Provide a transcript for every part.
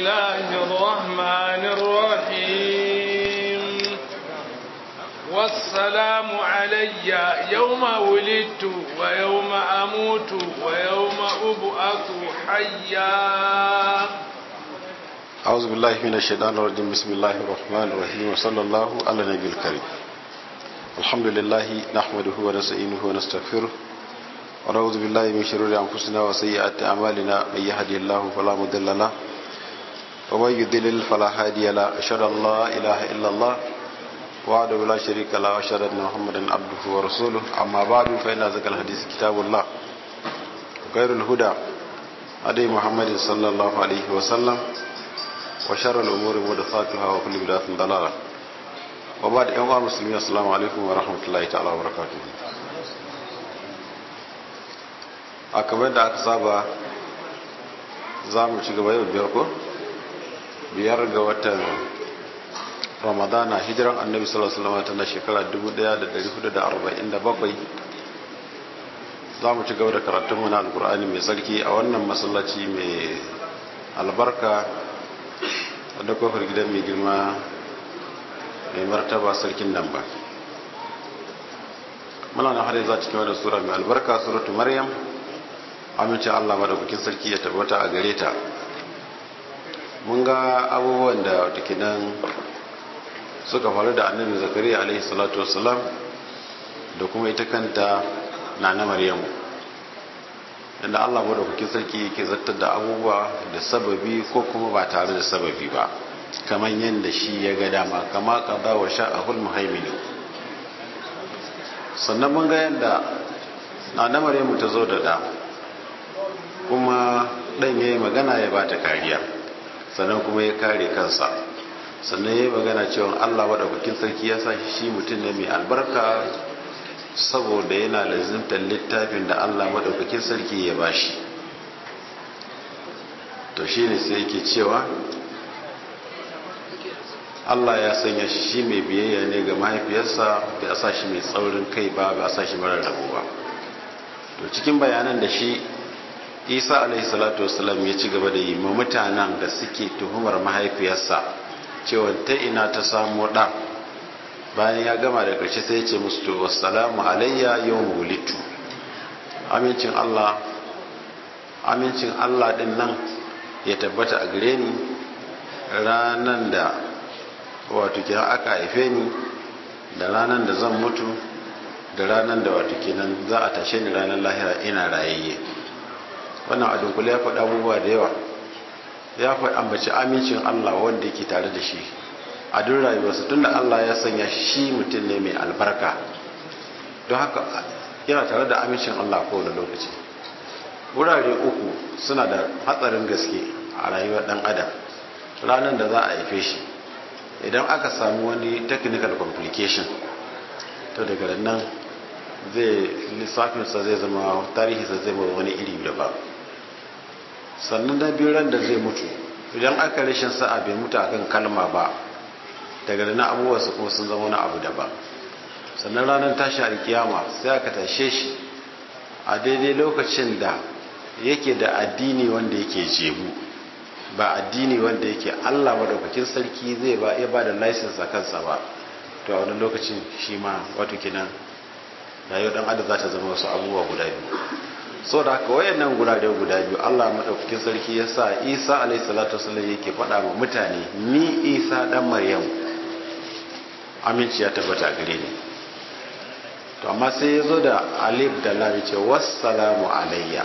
الله الرحمن الرحيم والسلام علي يوم ولدت ويوم أموت ويوم أبعث حيا أعوذ بالله من الشيطان الرجيم بسم الله الرحمن الرحيم وصلى الله على النبي الكريم الحمد لله نحمده ونستعينه ونستغفره ونعوذ بالله من شرور أنفسنا وسيئات أعمالنا من يهدي الله فلا مضل له ومن يضلل فلا هادي له أشهد أن لا إله إلا الله وحده لا شريك له وأشهد أن محمدا عبده ورسوله أما بعد فإن ذكر الحديث كتاب الله خير الهدى هدي محمد صلى الله عليه وسلم وشر الأمور محدثاتها وكل بدعة ضلالة وبعد أيها المسلمين السلام عليكم ورحمة الله تعالى وبركاته a kamar da aka saba za mu ci gaba yau biyar ko biyar ga watan ramadana hijiran annabi sallallahu alaihi wasallam tana shekara 1447 za mu ci gaba da karatun mu na alkur'ani mai sarki a wannan masallaci mai albarka da kofar gidan mai girma mai martaba sarkin nan ba muna na har za cikin wadda sura mai albarka suratu maryam amince allah madaukakin sarki ya tabbata a gare ta mun ga abubuwan da nan suka faru da annabi zakariya alaihi salatu wasalam da kuma ita kanta na na maryamu inda allah madaukakin sarki ke zartar da abubuwa da sababi ko kuma ba tare da sababi ba kamar yadda shi ya ga dama kama kaza wa sha'ahul muhaimini sannan mun ga yadda na na maryamu ta zo da da kuma ɗan ya yi magana ya ba ta kariya sannan kuma ya kare kansa sannan ya yi magana cewa allah maɗaukakin sarki ya sa shi mutum ne mai albarka saboda yana lazimtar littafin da allah maɗaukakin sarki ya ba shi to shi ne sai yake cewa allah ya sanya shi mai biyayya ne ga mahaifiyarsa bai a sa shi mai tsaurin kai ba ba a sa shi marar rabu ba to cikin bayanan da shi isa alaihi salatu wasalam ya ci gaba da yi ma mutanen da suke tuhumar mahaifiyarsa cewa ta ina ta samu ɗa bayan ya gama da ƙarshe sai ya ce musu to wassalamu alayya yawm wulitu amincin Allah amincin Allah din nan ya tabbata a gare ni ranan da wato kenan aka haife ni da ranan da zan mutu da ranan da wato kenan za a tashe ni ranar lahira ina rayayye wannan a dunkule ya faɗa abubuwa da yawa ya faɗi ambaci amincin Allah wanda yake tare da shi a duk rayuwarsa tunda Allah ya sanya shi mutum ne mai albarka don haka yana tare da amincin Allah kowane lokaci wurare uku suna da hatsarin gaske a rayuwar ɗan adam ranar da za a haife shi idan aka samu wani technical complication to daga nan zai lissafinsa zai zama tarihinsa zai zama wani iri da ba sannan na biyu ran da zai mutu idan aka rashin sa'a bai mutu akan kalma ba daga da na abubuwarsa kuma sun zama wani abu daban sannan ranar tashi alkiyama sai aka tashe shi a daidai lokacin da yake da addini wanda yake jebu ba addini wanda yake allah madaukakin sarki zai ba ya ba da license a kansa ba to a wani lokacin shi ma wato kinan rayuwar dan adam za ta zama wasu abubuwa guda biyu so da haka wayannan gurare guda biyu Allah madaukakin sarki ya sa Isa alayhi salatu wasallam yake faɗa wa mutane ni Isa dan Maryam aminci ya tabbata gare ni to amma sai ya zo da alif da lam ce wassalamu alayya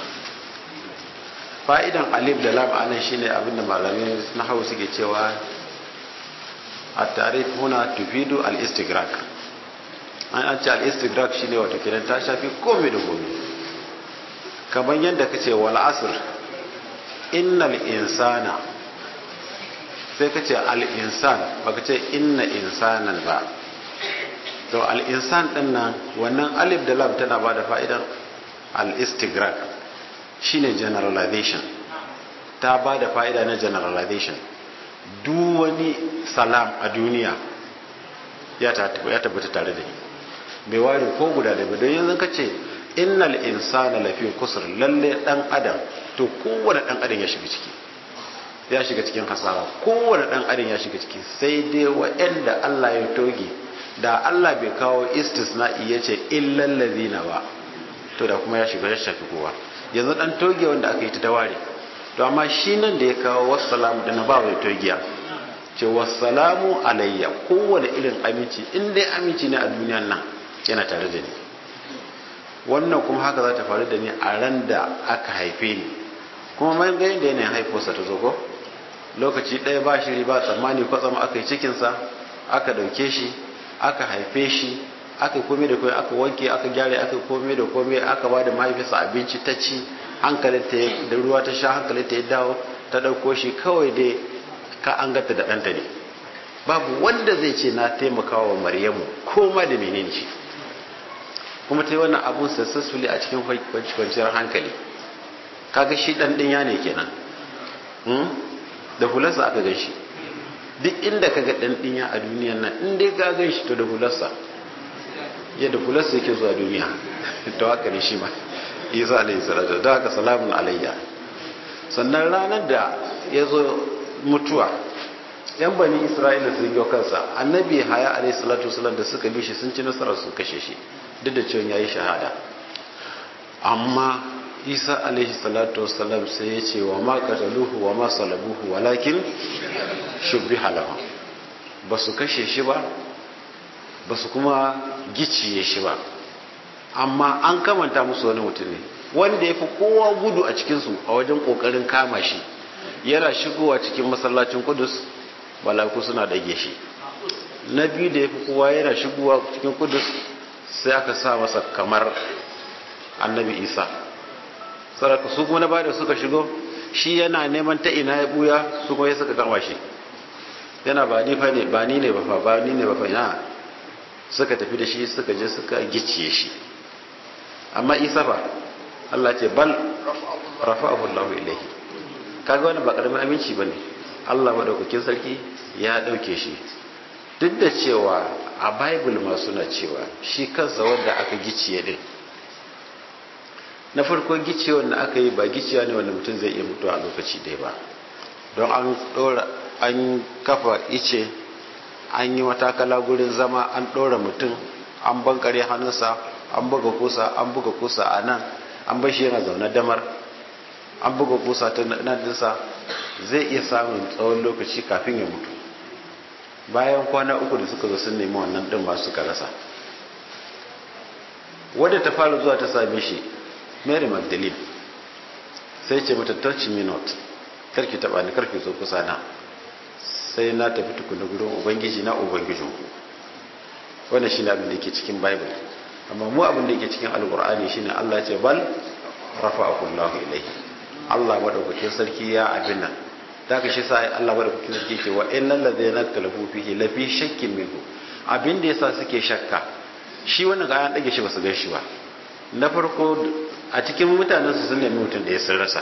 fa'idan alif da lam anan shine abinda malamai na hawo suke cewa at-tarif huna tufidu al-istighraq an an ce al-istighraq shine wato kiran ta shafi komai da komai kamar yadda kace wal asr innal insana sai kace al insan baka ce inna insanan ba to al insan din nan wannan alif da lam tana bada fa'idan al istighraq shine generalization ta bada fa'ida na generalization duk wani salam a duniya ya tabbata tare da ni bai ware ko guda da don yanzu ka ce innal insana lafi kusur lalle dan adam to kowane dan adam ya shiga ciki ya shiga cikin hasara kowane dan adam ya shiga ciki sai dai wa'anda Allah ya toge da Allah bai kawo istisna'i ya ce illal ladina ba to da kuma ya shiga ya shafi kowa yanzu dan toge wanda aka yi ta daware to amma shi nan da ya kawo wassalamu da na ba wa togiya ce wassalamu alayya kowane irin aminci in dai aminci ne a duniyan nan yana tare da ni wannan kuma haka za ta faru da ni a ran da aka haife ni kuma mai ga yadda yanayin haifosa ta zogo lokaci ɗaya ba shiri ba tsammani kwatsam aka yi cikinsa aka ɗauke shi aka haife shi aka kome da kome aka wanke aka gyara aka kome da kome aka ba da mahaifinsa abinci ta ci hankalin ta da ruwa ta sha hankalin ta ya dawo ta ɗauko shi kawai dai ka an gata da ɗanta ne babu wanda zai ce na taimakawa maryamu ko ma da menene shi kuma ta yi wannan abun successfully a cikin kwanciyar hankali kaga shi ɗan ɗinya ne kenan da hularsa aka gan shi duk inda kaga ɗan ɗinya a duniyan nan in dai ka gan shi to da hularsa yadda hularsa yake zuwa duniya to haka ne shi ma isa alayhi salatu da haka salamun alayya sannan ranar da ya zo mutuwa yan bani isra'ila sun yi kansa annabi haya alayhi salatu wasalam da suka bi shi sun ci nasarar sun kashe shi duk da cewa yayi shahada amma isa alaihi salatu wasalam sai ya ce wa ma qataluhu wa ma salabuhu walakin shubbiha lahu ba su kashe shi ba ba su kuma giciye shi ba amma an kamanta musu wani mutum ne wanda ya fi kowa gudu a cikinsu a wajen kokarin kama shi yana shigowa cikin masallacin kudus malaku suna dage shi na biyu da ya fi kowa yana shigowa cikin kudus sai aka sa masa kamar annabi isa saraka su kuma na bada suka shigo shi yana neman ta ina ya buya su kuma ya suka kama shi yana ba ni fa ne ba ni ne ba fa ba ni ne ba fa ya suka tafi da shi suka je suka gicciye shi amma isa fa Allah ce bal rafa'ahu Allahu ilayhi kaga wannan ba karamin aminci bane Allah madaukakin sarki ya dauke shi duk da cewa a bible ma suna cewa shi kansa wanda aka gicciye din na farko gicciye wanda aka yi ba gicciya ne wanda mutum zai iya mutuwa a lokaci ɗaya ba don an ɗora an kafa ice an yi matakala gurin zama an ɗora mutum an bankare hannunsa an buga kusa an buga kusa a nan an bashi yana zaune damar an buga kusa ta nadinsa zai iya samun tsawon lokaci kafin ya mutu bayan kwana uku da suka zo sun nemi wannan ɗin ba suka rasa wadda ta fara zuwa ta same shi mary magdalene sai ce mata touch me not karki taba ni karki zo kusa na sai na tafi tukuna gurin ubangiji na ubangijinku wannan shine abin da yake cikin bible amma mu abin da yake cikin alqur'ani shine Allah ce bal rafa'ahu Allah ilayhi Allah madaukakin sarki ya abin nan da ka shi sai Allah madaukakin sarki ce wa innal ladzina talafu fihi la fi shakkin minhu abin da yasa suke shakka shi wannan ga an dage shi ba su gan shi ba na farko a cikin mutanen su sun nemi mutum da ya sun rasa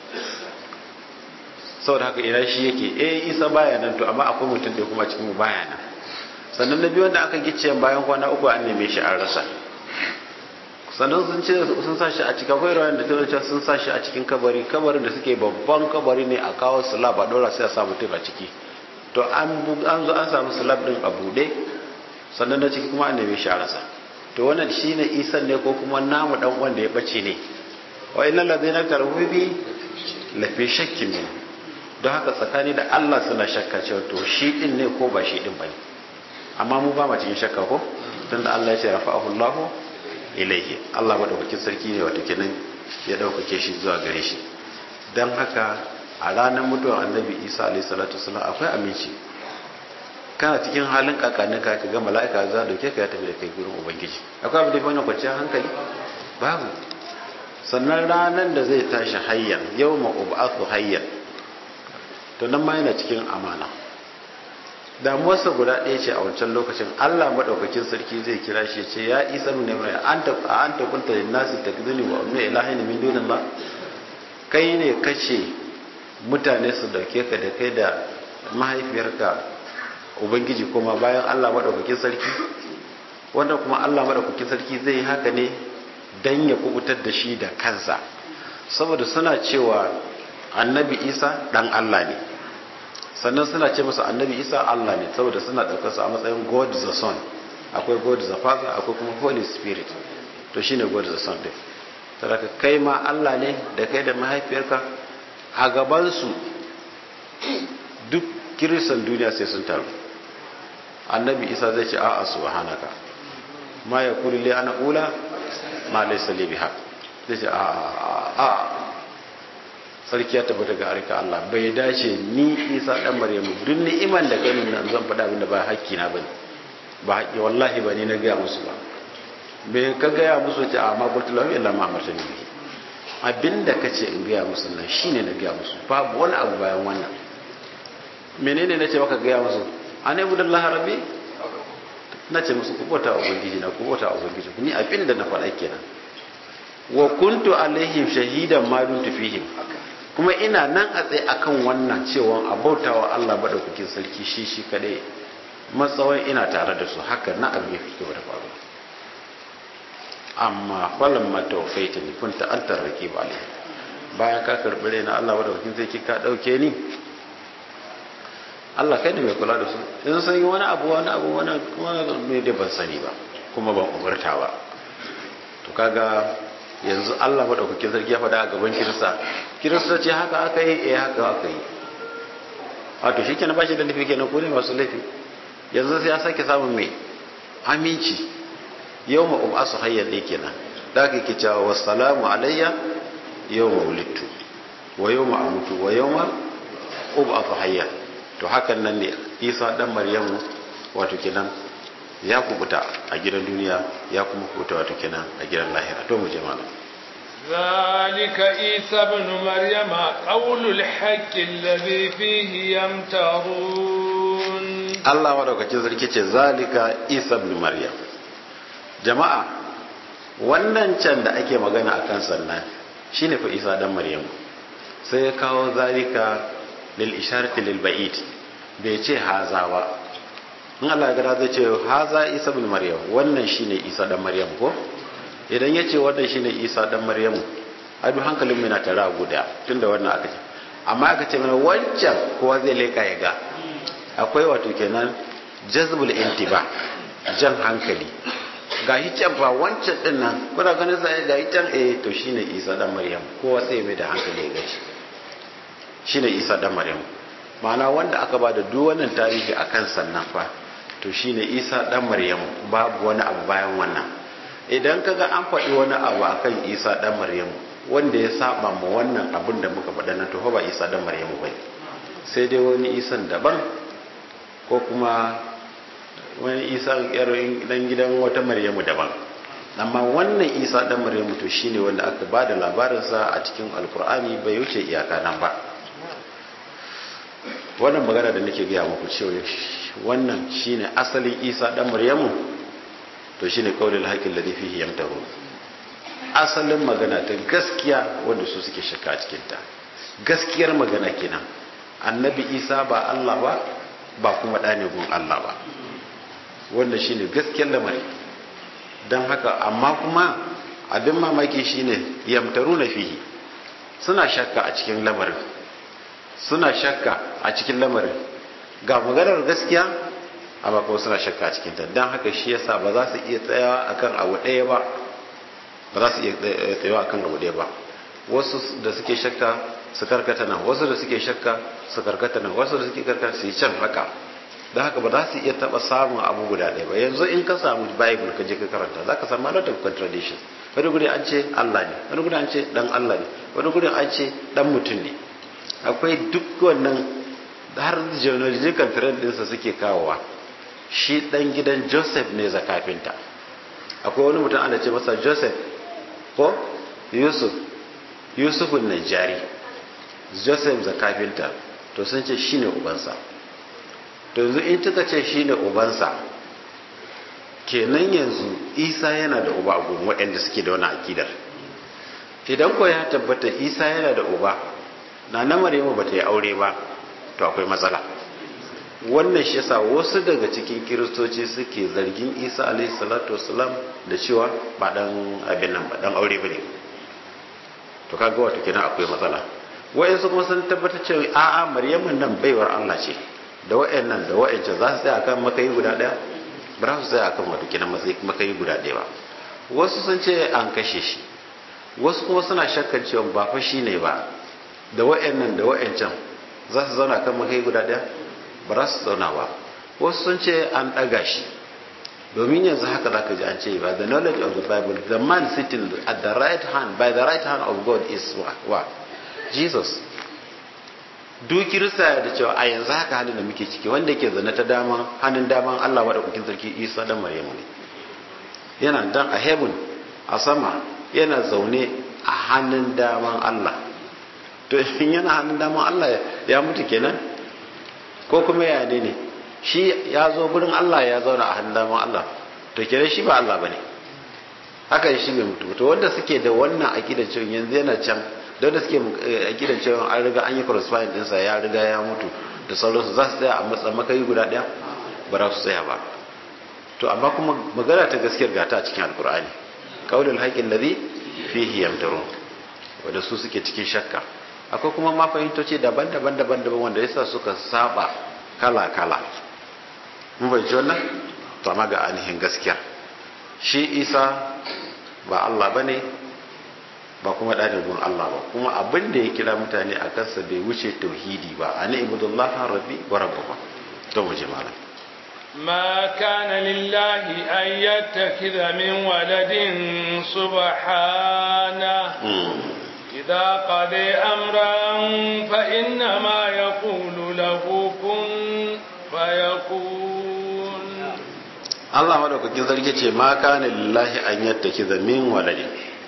saboda haka ina shi yake eh isa baya nan to amma akwai mutum da kuma cikin mu baya nan sannan na biyu wanda aka gice bayan kwana uku an neme shi an rasa sannan sun ce sun sa shi a cikin akwai rawan da ta sun sa shi a cikin kabari kabarin da suke babban kabari ne a kawo slab a dora sai a sa mutum a ciki to an zo an samu slab din a bude sannan na ciki kuma an neme shi a rasa to wannan shine isan ne ko kuma namu dan wanda ya bace ne wa innal ladina tarhu bi la fi shakkin min don haka tsakani da Allah suna shakka cewa to shi din ne ko ba shi din bane amma mu ba mu cikin shakka ko tunda Allah ya ce rafa'ahu Allah ilaihi Allah madaukakin sarki ne wato kenan ya daukake shi zuwa gare shi dan haka a ranar mutuwar annabi Isa alaihi salatu wasallam akwai aminci kana cikin halin kakanin ka ga mala'ika za dauke ka ya tafi da kai gurin ubangiji akwai abin da wannan kwanciyar hankali babu sannan ranar da zai tashi hayyan yawma ub'athu hayyan to nan ma yana cikin amana damuwarsa guda ɗaya ce a wancan lokacin Allah maɗaukakin sarki zai kira shi ce ya isa nuna mai an ta an ta kunta lin nasi takzuni wa ummi ilahin min dunin ba kai ne kace mutane su dauke ka da kai da mahaifiyarka ubangiji kuma bayan Allah maɗaukakin sarki wanda kuma Allah maɗaukakin sarki zai yi haka ne dan ya kubutar da shi da kansa saboda suna cewa annabi isa dan Allah ne sannan suna ce masa annabi isa Allah ne saboda suna ɗaukar sa a matsayin God the Son akwai God the Father akwai kuma Holy Spirit to shine God the Son din saboda kai ma Allah ne da kai da mahaifiyarka a gaban su duk kiristan duniya sai sun taru annabi isa zai ce a'a subhanaka ma yakulu li ana ula ma laysa li biha zai ce a'a sarki ya tabbata ga arika Allah bai dace ni Isa dan Maryamu duk ni'iman da kai nan zan faɗa abin da ba hakki na bane ba hakki wallahi ba ni na gaya musu ba bai ka gaya musu ce a ma qultu lahum illa ma amartani bihi abinda kace in gaya musu nan shine na gaya musu babu wani abu bayan wannan menene nace maka gaya musu ana ibudallah rabbi nace musu ku bota ubangiji na ku bota ubangiji ni abinda na faɗa kenan wa kuntu alaihim shahidan ma dumtu fihim kuma ina nan a tsaye akan wannan cewa a bautawa Allah madaukakin sarki shi shi kadai matsawai ina tare da su haka na abu ya fi da faru amma falon matawfaita ni kunta an tarrake ba ne bayan ka karɓi rai na Allah madaukakin sarki ka ɗauke ni Allah kai ne mai kula da su in san yi wani abu wani abu wani mai da ban sani ba kuma ban umarta ba to kaga yanzu Allah maɗaukakin sarki ya faɗa a gaban kirista kirista ce haka aka yi eh haka aka yi wato shi kenan ba shi da laifi kenan ko ne masu laifi yanzu sai ya sake samun mai aminci yau ma um asu hayyar ɗaya kenan da aka ke cewa wassalamu alayya yau ma wulittu wa yau ma amutu wa yau ma um asu hayyar to hakan nan ne isa ɗan maryamu wato kenan ya kubuta a gidan duniya ya kuma kubuta wato kenan a gidan lahira to mu je malam ذلك عيسى ابن مريم قول الحق الذي فيه يمترون Allah madaukakin sarki ce zalika Isa ibn Maryam jama'a wannan can da ake magana akan sannan shine fa Isa dan Maryam sai ya kawo zalika lil isharati lil ba'id bai ce haza ba in Allah ya zai ce haza isa bin maryam wannan shine isa dan maryam ko idan ya ce wannan shine isa dan maryam a duk hankalin mai na tara guda tunda wannan aka ce amma aka ce mana wancan kowa zai leka ya ga akwai wato kenan jazbul intiba jan hankali ga can fa wancan din nan kuna ganin sai ga can eh to shine isa dan maryam kowa sai mai da hankali ya gaci shine isa dan maryam ma'ana wanda aka ba da duk wannan tarihi akan sannan fa to shine isa dan maryamu babu wani abu bayan wannan idan kaga an faɗi wani abu akan isa dan maryamu wanda ya saba ma wannan abin da muka faɗa nan to ba isa dan maryamu bai sai dai wani isan daban ko kuma wani isa dan gidan wata maryamu daban amma wannan isa dan maryamu to shine wanda aka ba da labarinsa a cikin alkur'ani bai wuce iyaka nan ba wannan magana da nake gaya muku cewa wannan shine asalin isa dan maryamu to shine qaulul haqqi alladhi fihi yamtaru asalin magana ta gaskiya wanda su suke shakka a cikin ta gaskiyar magana kenan annabi isa ba Allah ba ba kuma ɗane gun Allah ba wannan shine gaskiyar lamari don haka amma kuma abin mamaki shine yamtaru na fihi suna shakka a cikin lamarin suna shakka a cikin lamarin ga maganar gaskiya amma kuma suna shakka a cikinta don haka shi yasa ba za su iya tsayawa akan abu ɗaya ba ba za su iya tsayawa akan abu ɗaya ba wasu da suke shakka su karkata nan wasu da suke shakka su karkata nan wasu da suke karkata su yi can haka don haka ba za su iya taɓa samun abu guda ɗaya ba yanzu in ka samu bible ka je ka karanta za ka samu a lot of contradiction wani guri an ce allah ne wani guri an ce dan allah ne wani guri an ce dan mutum ne akwai duk wannan har genealogical trend ɗinsa suke kawowa shi ɗan gidan joseph ne zakafinta akwai wani mutum ana ce masa joseph ko yusuf yusufun najari joseph zakafinta to sun ce shi ne ubansa to yanzu in kika ce shi ne ubansa kenan yanzu isa yana da uba a gun waɗanda suke da wani akidar idan ko ya tabbata isa yana da uba na na maryamu ba ta yi aure ba to akwai matsala wannan shi yasa wasu daga cikin kiristoci suke zargin isa alaihi salatu wasalam da cewa ba dan abin nan ba dan aure bane to kaga wato kenan akwai matsala wayansu kuma sun tabbatar cewa a'a maryamun nan baiwar Allah ce da wayannan da wayancan za su tsaya akan makayi guda daya ba za su tsaya akan wato kenan makayi guda daya ba wasu sun ce an kashe shi wasu kuma suna shakkan cewa ba fa shine ba da wayannan da wayancan za su zauna kan makayi guda daya ba za su zauna ba wasu sun ce an daga shi domin yanzu haka zaka ji an ce by the knowledge of the bible the man sitting at the right hand by the right hand of god is what jesus duk kirista da cewa a yanzu haka halin da muke ciki wanda ke zane ta dama hannun daman allah maɗaukakin sarki isa dan maryamu ne yana dan a heaven a sama yana zaune a hannun daman allah to in yana hannun daman allah ya mutu kenan ko kuma ya ne ne shi ya zo gurin Allah ya zauna a hannun daman Allah to kire shi ba Allah bane haka shi bai mutu to wanda suke da wannan akidar cewa yanzu yana can da wanda suke akidar cewa an riga an yi correspondent ɗinsa ya riga ya mutu da sauransu za su tsaya a matsa makayi guda ɗaya ba za su tsaya ba to amma kuma magana ta gaskiyar gata a cikin alkur'ani qaulul haqqi alladhi fihi yamtarun wanda su suke cikin shakka akwai kuma ma fahimtoci daban-daban daban-daban wanda yasa suka saba kala-kala mun bai wannan to amma ga ainihin gaskiya shi isa ba Allah bane ba kuma ɗalibin Allah ba kuma abin da ya kira mutane a kansa bai wuce tauhidi ba ani ibudullah rabbi wa rabbuka to mu je malam ما كان لله أن يتخذ من ولد سبحانه إذا قضي أمرا فإنما يقول له كن فيكون الله madaukakin sarki ce ma kana lillahi an yattakiza min waladi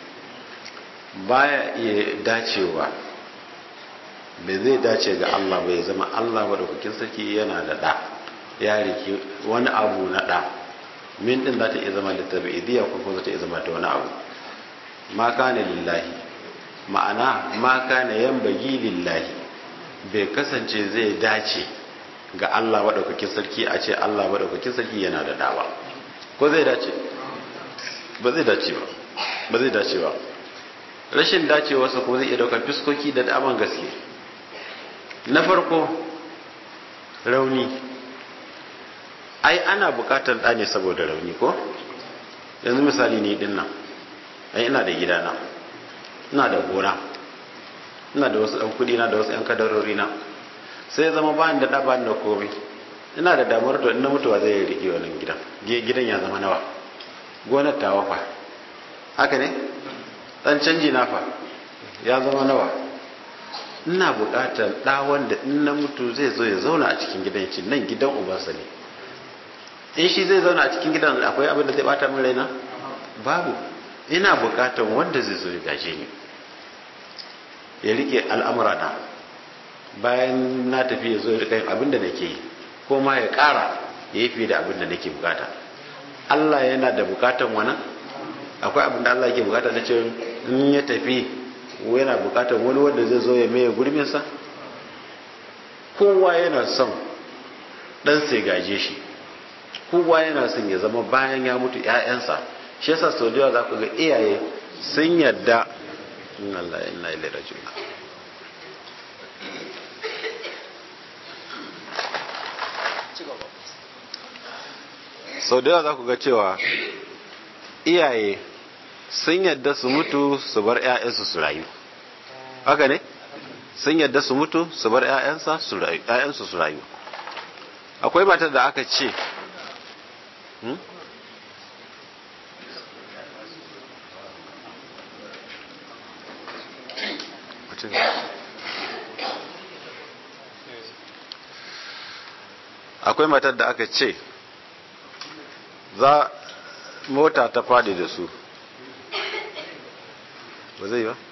baya iya dacewa bai zai dace ga Allah bai zama Allah madaukakin sarki yana da da ya rike wani abu na da min din za ta iya zama da tabi'idiyya ko kuma za ta iya zama da wani abu ma kana lillahi ma'ana ma kana yambagi lillahi bai kasance zai dace ga Allah maɗaukakin sarki a ce Allah maɗaukakin sarki yana da dawa ko zai dace ba zai dace ba ba zai dace ba rashin dacewarsa ko zai iya daukar fiskoki da daman gaske na farko rauni ai ana bukatar ɗa ne saboda rauni ko yanzu misali ne din nan ai ina da gidana ina da gona ina da wasu ɗan kuɗi na da wasu ‘yan kadarori na sai zama ba da ɗaba da komai ina da damar to ina mutuwa zai rike wannan gidan gidan ya zama nawa gonar ta wafa haka ne ɗan canji na fa ya zama nawa ina buƙatar ɗa wanda in na mutu zai zo ya zauna a cikin gidan ci nan gidan ubansa ne in shi zai zauna a cikin gidan akwai abin da zai bata min raina babu ina buƙatar wanda zai zo ya gaje ni ya rike al'amura na bayan na tafi ya zo ya rika yin abin da nake yi ko ma ya ƙara ya yi fiye da abin da nake bukata Allah yana da bukatan wannan akwai abin da Allah yake bukata na ce in ya tafi yana bukatan wani wanda zai zo ya maye gurbinsa kowa yana son dan sai gaje shi kowa yana son ya zama bayan ya mutu 'ya'yansa shi yasa sau da za ku ga iyaye sun yadda inna Allah inna ilaihi raji'un sau da yawa za ku ga cewa iyaye sun yadda su mutu su bar 'ya'yansu su rayu haka ne sun yadda su mutu su bar 'ya'yansu su rayu akwai matar da aka ce akwai matar da aka ce za mota ta fadi da su ba zai ba?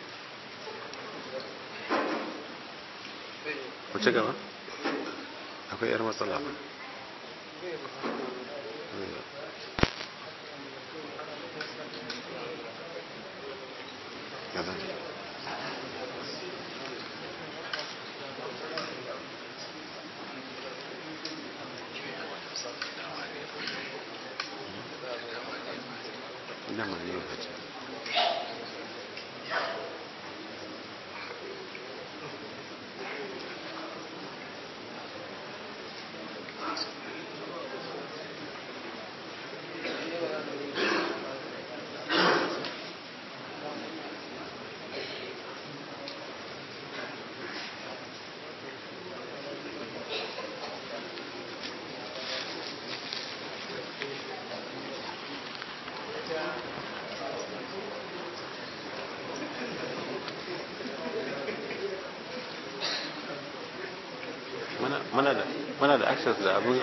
ku ci gaba? akwai yar matsala ba Nama ne yau muna da muna da access da abin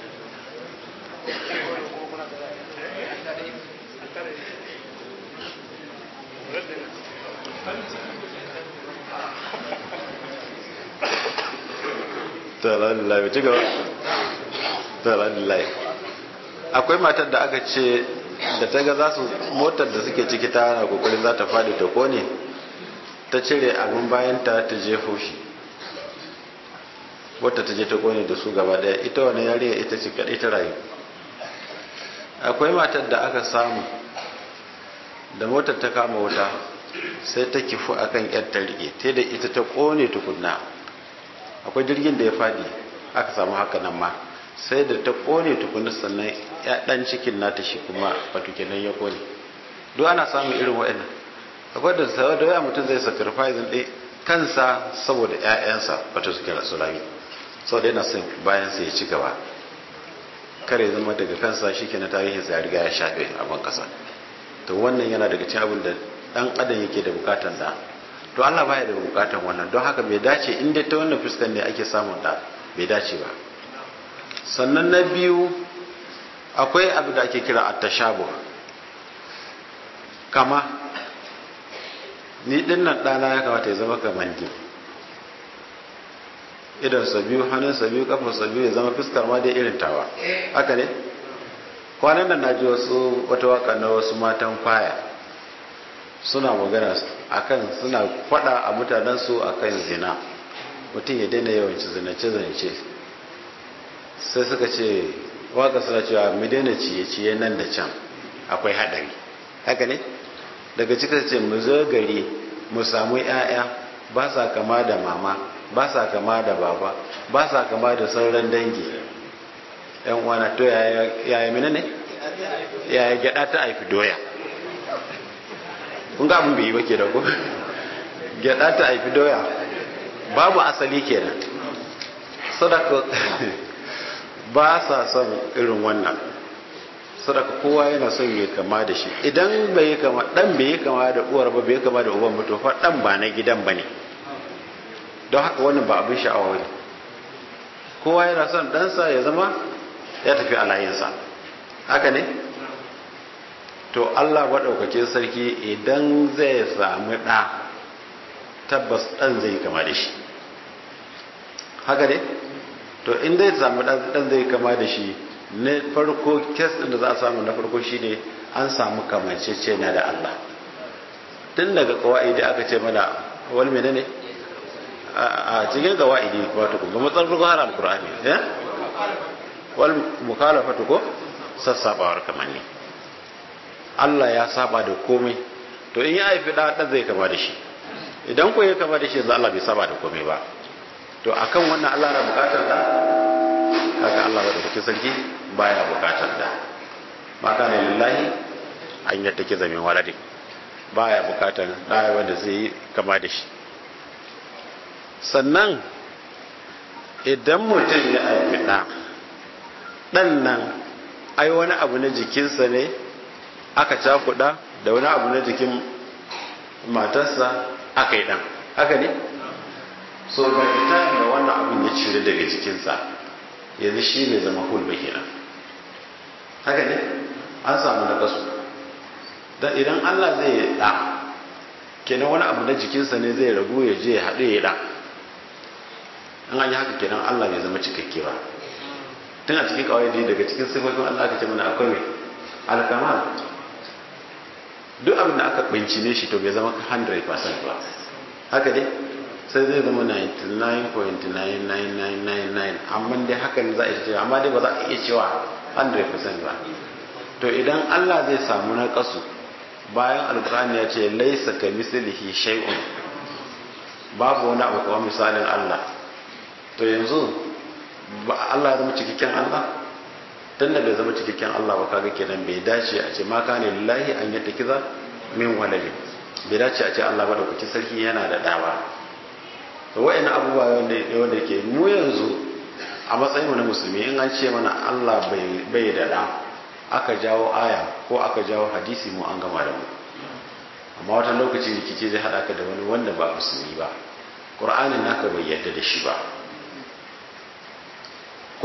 Alhamdulillah ci gaba. Alhamdulillah. Akwai matar da aka ce da ta ga za su motar da suke ciki ta na kokarin za ta fadi ta kone ta cire abin bayan ta ta jefo shi wata ta je ta kone da su gaba daya ita wani yariya ita ce kadai ta rayu akwai matar da aka samu da motar ta kama wuta sai ta kifu akan yar ta rike ta da ita ta kone tukunna akwai jirgin da ya fadi aka samu haka nan ma sai da ta kone tukunna sannan ya dan cikin nata shi kuma wato kenan ya kone duk ana samun irin waɗannan akwai da sau da waya mutum zai sacrifice ɗin kansa saboda ƴaƴansa wato suke rasu rami saboda yana son bayan sai ya ci gaba kare zama daga kansa shi ke na tarihin sa ya riga ya shafe abin kasa to wannan yana daga cikin abin da dan adam yake da bukatan da to Allah baya da bukatan wannan don haka bai dace in dai ta wannan fuskan ne ake samun da bai dace ba sannan na biyu akwai abu da ake kira at-tashabuh kama ni dinnan dana ya kamata ya zama kamar ni idan sa biyu hannun sa biyu kafar sa biyu ya zama fuskar ma dai irin tawa haka ne kwanan nan naji wasu wata waka na wasu matan kwaya suna magana akan suna fada a mutanen su akan zina mutum ya daina yawanci zinace zinace sai suka ce waka suna cewa mu daina ciye ciye nan da can akwai hadari haka ne daga cikin ce mu zo gari mu samu 'ya'ya ba sa kama da mama ba sa kama da baba ba sa kama da sauran dangi yan wana to yaya mina ne yaya gyada ta haifi doya kun ga abin bai yi ba ke da ku gyada ta haifi doya babu asali kenan sadaka ba sa son irin wannan sadaka kowa yana son ya kama da shi idan bai yi kama dan bai yi kama da uwar ba bai yi kama da uban ba to fa dan ba na gidan bane don haka wannan ba abin sha'awa ne kowa yana son ɗansa ya zama ya tafi a layinsa haka ne to allah maɗaukakin sarki idan zai sami ɗa tabbas ɗan zai kama da shi haka ne to in zai sami ɗan zai kama da shi na farko kes ɗin da za a samu na farko shine an samu kamanceceniya da allah tun daga kawai da aka ce mana wal menene ne a cikin gawaidi wato kun ga matsalar har alqur'ani eh wal mukhalafatu ko sassabawar kamanni Allah ya saba da komai to in ya haifi da dan zai kama da shi idan ko ya kama da shi yanzu Allah bai saba da komai ba to akan wannan Allah na bukatar da kaga Allah ba da kake sarki baya bukatar da maka ne lillahi an yadda ke zamin waladi baya bukatar da wanda zai kama da shi sannan idan mutum ya haifi ɗa ɗan nan ai wani abu na jikinsa ne aka cakuɗa da wani abu na jikin matarsa aka yi ɗan haka ne so ga ita da wannan abin ya cire daga jikinsa yanzu shi ne zama hulba kenan haka ne an samu na kasu don idan allah zai yi ɗa kenan wani abu na jikinsa ne zai ragu ya je ya haɗu ya ɗa in an yi haka kenan Allah bai zama cikakke ba tun a cikin kawai daga cikin sifofin Allah aka ce mana akwai mai alkamal duk abin da aka bincine shi to bai zama 100% ba haka dai sai zai zama 99.99999 amma dai hakan za a ce amma dai ba za a iya cewa 100% ba to idan Allah zai samu na kasu bayan alkur'ani ya ce laisa ka mislihi shay'un babu wani abu kawai misalin Allah to yanzu ba Allah ya zama cikakken Allah dan da bai zama cikakken Allah ba kaga kenan bai dace a ce ma kana lillahi an yadda kiza min waladi bai dace a ce Allah ba da kuki sarki yana da dawa to wayannan abubuwa wanda wanda ke mu yanzu a matsayin mu na musulmi in an ce mana Allah bai bai da da aka jawo aya ko aka jawo hadisi mu an gama da mu amma wata lokaci rikici zai hada ka da wani wanda ba musulmi ba qur'anin naka bai yadda da shi ba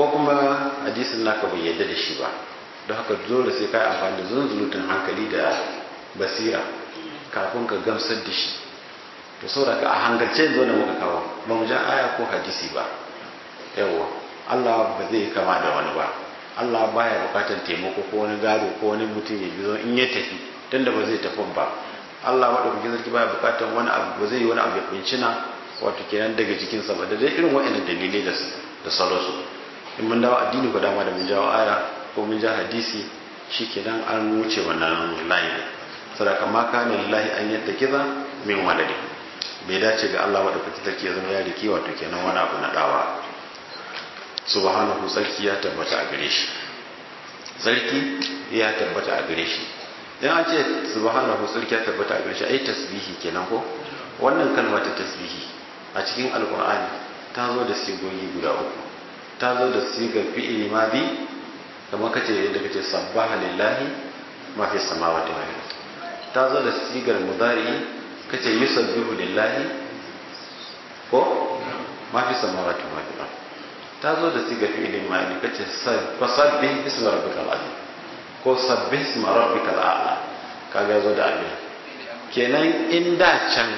ko kuma hadisin naka bai yadda da shi ba don haka dole sai ka yi amfani da zunzurutun hankali da basira kafin ka gamsar da shi to saboda ka a hankalce yanzu da muka kawo ba mu ja aya ko hadisi ba yawa Allah ba zai kama da wani ba Allah baya bukatar taimako ko wani gado ko wani mutum ya bizo in ya tafi tunda ba zai tafi ba Allah madaukakin sarki baya bukatar wani abu ba zai yi wani abu ya bincina wato kenan daga jikinsa ba da dai irin wa'annan dalilai da da salosu in mun dawo addini ko dama da mun jawo aya ko mun ja hadisi shikenan an wuce wannan layin sadaka ma kana lillahi an yattakiza min waladi bai dace ga Allah madaukakin sarki ya zama ya riki wato kenan wani abu na dawa subhanahu sarki ya tabbata a gare shi sarki ya tabbata a gare shi dan an ce subhanahu sarki ya tabbata a gare shi ai tasbihi kenan ko wannan kalma ta tasbihi a cikin alqur'ani ta zo da sigogi guda uku ta zo da sigar fi'ili madi kamar kace yadda kace sabbaha lillahi ma fi samawati wal ardh ta zo da sigar mudari kace yusabbihu lillahi ko ma fi samawati wal ardh ta zo da sigar fi'ilin ma'ani kace fasabbih isma rabbikal azim ko sabbih isma rabbikal a'la kaga zo da abin kenan in da can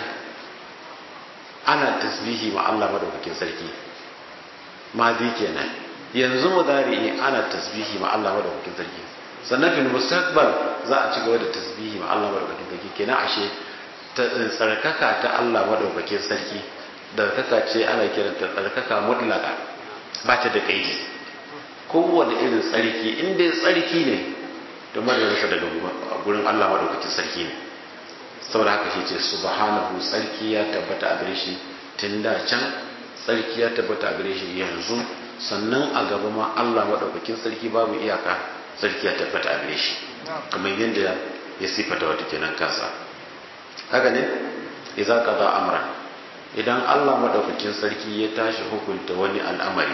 ana tasbihi ma Allah madaukakin sarki ma bi kenan yanzu mudari ana tasbihi ma Allah madaukakin sarki sannan fil mustaqbal za a ci gaba da tasbihi ma Allah madaukakin sarki kenan ashe tsarkaka ta Allah madaukakin sarki da kaka ce ana kiranta tsarkaka mutlaka ba ta da kaidi kowane irin tsarki in dai tsarki ne da madarasa daga gurin Allah maɗaukakin sarki ne saboda haka shi ce subhanahu tsarki ya tabbata a gare shi tun da can tsarki ya tabbata a gare shi yanzu sannan a gaba ma Allah maɗaukakin sarki babu iyaka tsarki ya tabbata a gare shi kamar yadda ya sifata wata kenan kansa haka ne idza qada amran idan Allah maɗaukakin sarki ya tashi hukunta wani al'amari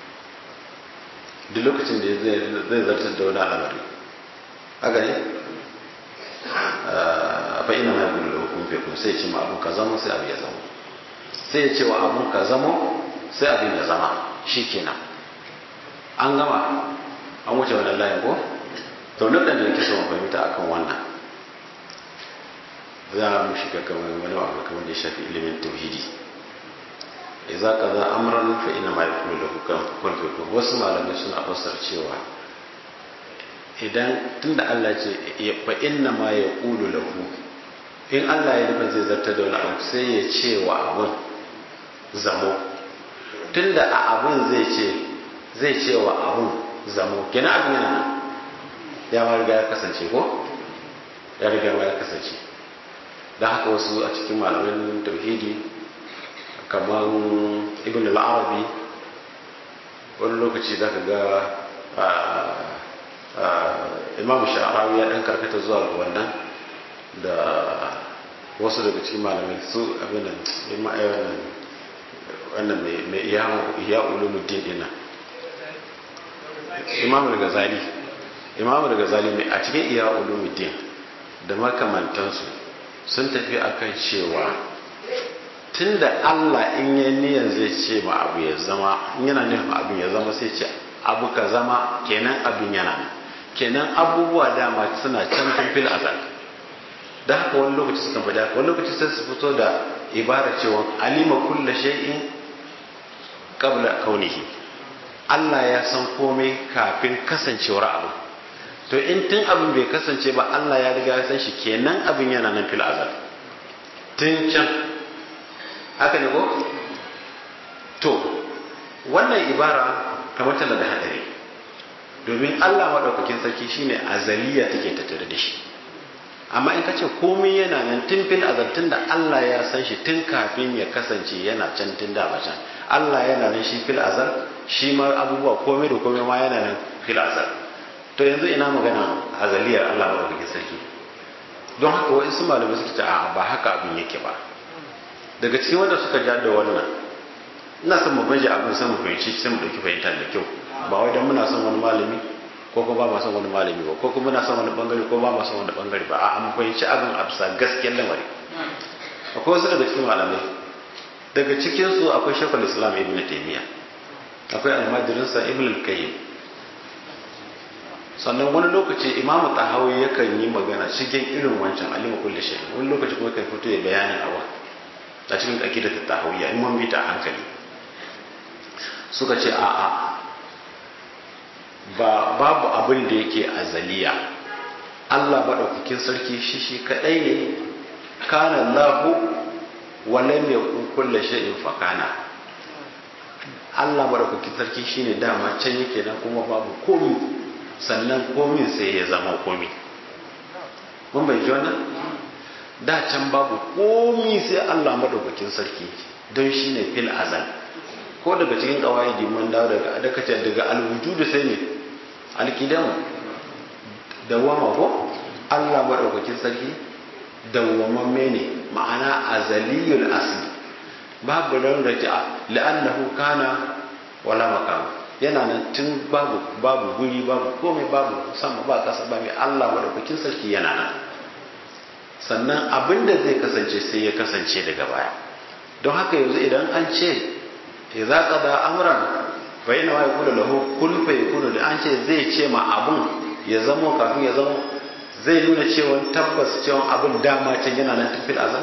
duk lokacin da zai zartar da wani al'amari haka ne fa ina mai gudu da hukun fekun sai ce ma abun ka zama sai abu ya zama sai ya ce wa abun ka zama sai abin ya zama shi kenan an gama an wuce wannan layin ko to nan da nake so mu fahimta akan wannan za mu shiga kamar wani abu kamar da ya shafi ilimin tauhidi idza kaza amran fa inna ma yakunu lahu kun fayakun wasu malamai suna fassar cewa idan tunda Allah ce fa inna ma yaqulu lahu in Allah ya nufa zai zartar da wani abu sai ya ce wa abun zamo tunda a abun zai ce zai ce wa abun zamo kenan abin yana nan ya ma riga ya kasance ko ya riga ya kasance don haka wasu a cikin malamin tauhidi kamar ibn al-arabi wani lokaci za ka ga imam sha'arawi ya ɗan karkata zuwa ga wannan da wasu daga cikin malamai su abinan wannan mai iya ulumuddin dina imam al-ghazali imam al-ghazali mai a cikin iya ulumuddin da makamantansu sun tafi akan cewa tunda Allah in ya niyan zai ce ma abu ya zama in yana nufin abin ya zama sai ce abu ka zama kenan abin yana nan kenan abubuwa dama suna can tun fil azal da haka wani lokaci sukan faɗi haka wani lokaci sai su fito da ibara cewa alima kulla shay'in qabla kaunihi Allah ya san komai kafin kasancewar abu to in tun abin bai kasance ba Allah ya riga ya san shi kenan abin yana nan fil azal tun can haka ne ko to wannan ibara kamar tana da hadari domin Allah madaukakin sarki shine azaliya take tattare da shi amma in ka ce komai yana nan tun fil azal tun da Allah ya san shi tun kafin ya kasance yana can tun da can Allah yana nan shi fil azal shi ma abubuwa komai da komai ma yana nan fil azal to yanzu ina magana azaliyar Allah madaukakin sarki don haka wa'insu malamai suka ce a ba haka abin yake ba daga cikin wanda suka ja da wannan ina son mu baje abin sai mu fahimci sai mu dauki fahimta da kyau ba wai dan muna son wani malami ko kuma ba ma son wani malami ba ko kuma muna son wani bangare ko ba ma son wani bangare ba a'a mu fahimci abin a bisa gaskiyar lamari akwai wasu daga cikin malamai daga cikin su akwai shekul islam ibn taymiya akwai almajirinsa ibn al-qayyim sannan wani lokaci imamu tahawi yakan yi magana cikin irin wancan alima kulli shay wani lokaci kuma kan fito ya bayani awa a cikin aqidar tahawiyya in mun bi ta hankali suka ce a'a ba babu abin da yake azaliya Allah maɗaukakin sarki shi shi kaɗai ne kana lahu wa lam yakun kullu shay'in fakana Allah maɗaukakin sarki shine dama can yake nan kuma babu komi sannan komin sai ya zama komi mun bai ji wannan da can babu komi sai Allah maɗaukakin sarki don shine fil azal ko daga cikin kawai mun dawo daga daga daga alwujudu sai ne alkidamu dawama ko Allah maɗaukakin sarki dawwamamme ne ma'ana azaliyul asli babu ran da ta la'annahu kana wala makam yana nan tun babu babu guri babu komai babu sama ba kasa ba mai Allah maɗaukakin sarki yana nan sannan abinda zai kasance sai ya kasance daga baya don haka yanzu idan an ce idza qada amran fa inna ma yaqulu lahu kun fayakunu da an ce zai ce ma abun ya zamo kafin ya zamo zai nuna cewa tabbas cewa abin dama can yana nan tafil azan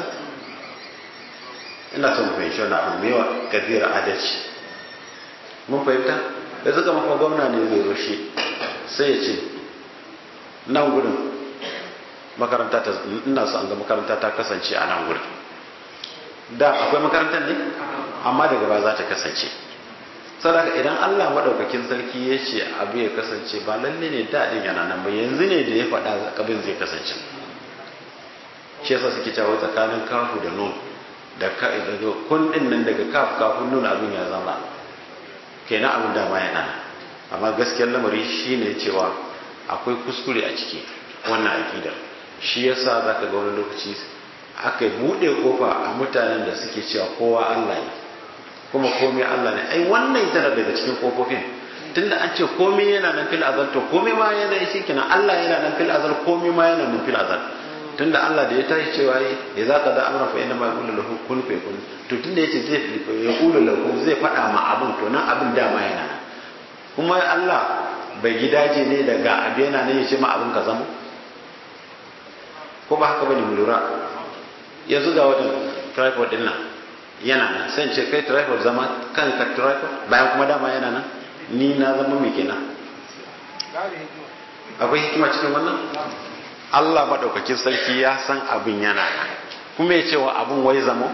ina son fahimci wannan abu mai yawa kabira adalci mun fahimta da suka mafa gwamna ne zai roshe sai ya ce nan gudun makaranta ta ina so an ga makaranta ta kasance a nan gudun da akwai makarantar ne amma daga ba za ta kasance sadaka idan Allah madaukakin sarki ya ce abu ya kasance ba lalle ne daɗin yana nan ba yanzu ne da ya faɗa abin zai kasance shi yasa suke cewa tsakanin kafu da nun da ka daga kun din nan daga kaf kafin nun abin ya zama kenan abin da ma yana nan amma gaskiyar lamari shine cewa akwai kuskure a ciki wannan akidar shi yasa zaka ga wani lokaci aka buɗe kofa a mutanen da suke cewa kowa Allah ne kuma komai Allah ne ai wannan tana daga cikin kofofin tunda an ce komai yana nan fil azal to komai ma yana shi kenan Allah yana nan fil azal komai ma yana nan fil azal tunda Allah da ya tashi cewa ya za ka da amra fa inna ma yaqulu lahu kun fa yakun to tunda yace zai yaqulu lahu zai faɗa ma abun to nan abin dama yana nan kuma Allah bai gidaje ne daga abu yana ne ya ce ma abin ka zama ko ba haka bane mu lura yanzu ga wajen tripod din nan yana nan sai ce kai tripod zama kan ka tripod bayan kuma dama yana nan ni na zama mai kenan akwai hikima cikin wannan Allah maɗaukakin sarki ya san abin yana nan kuma ya cewa abin wai zamo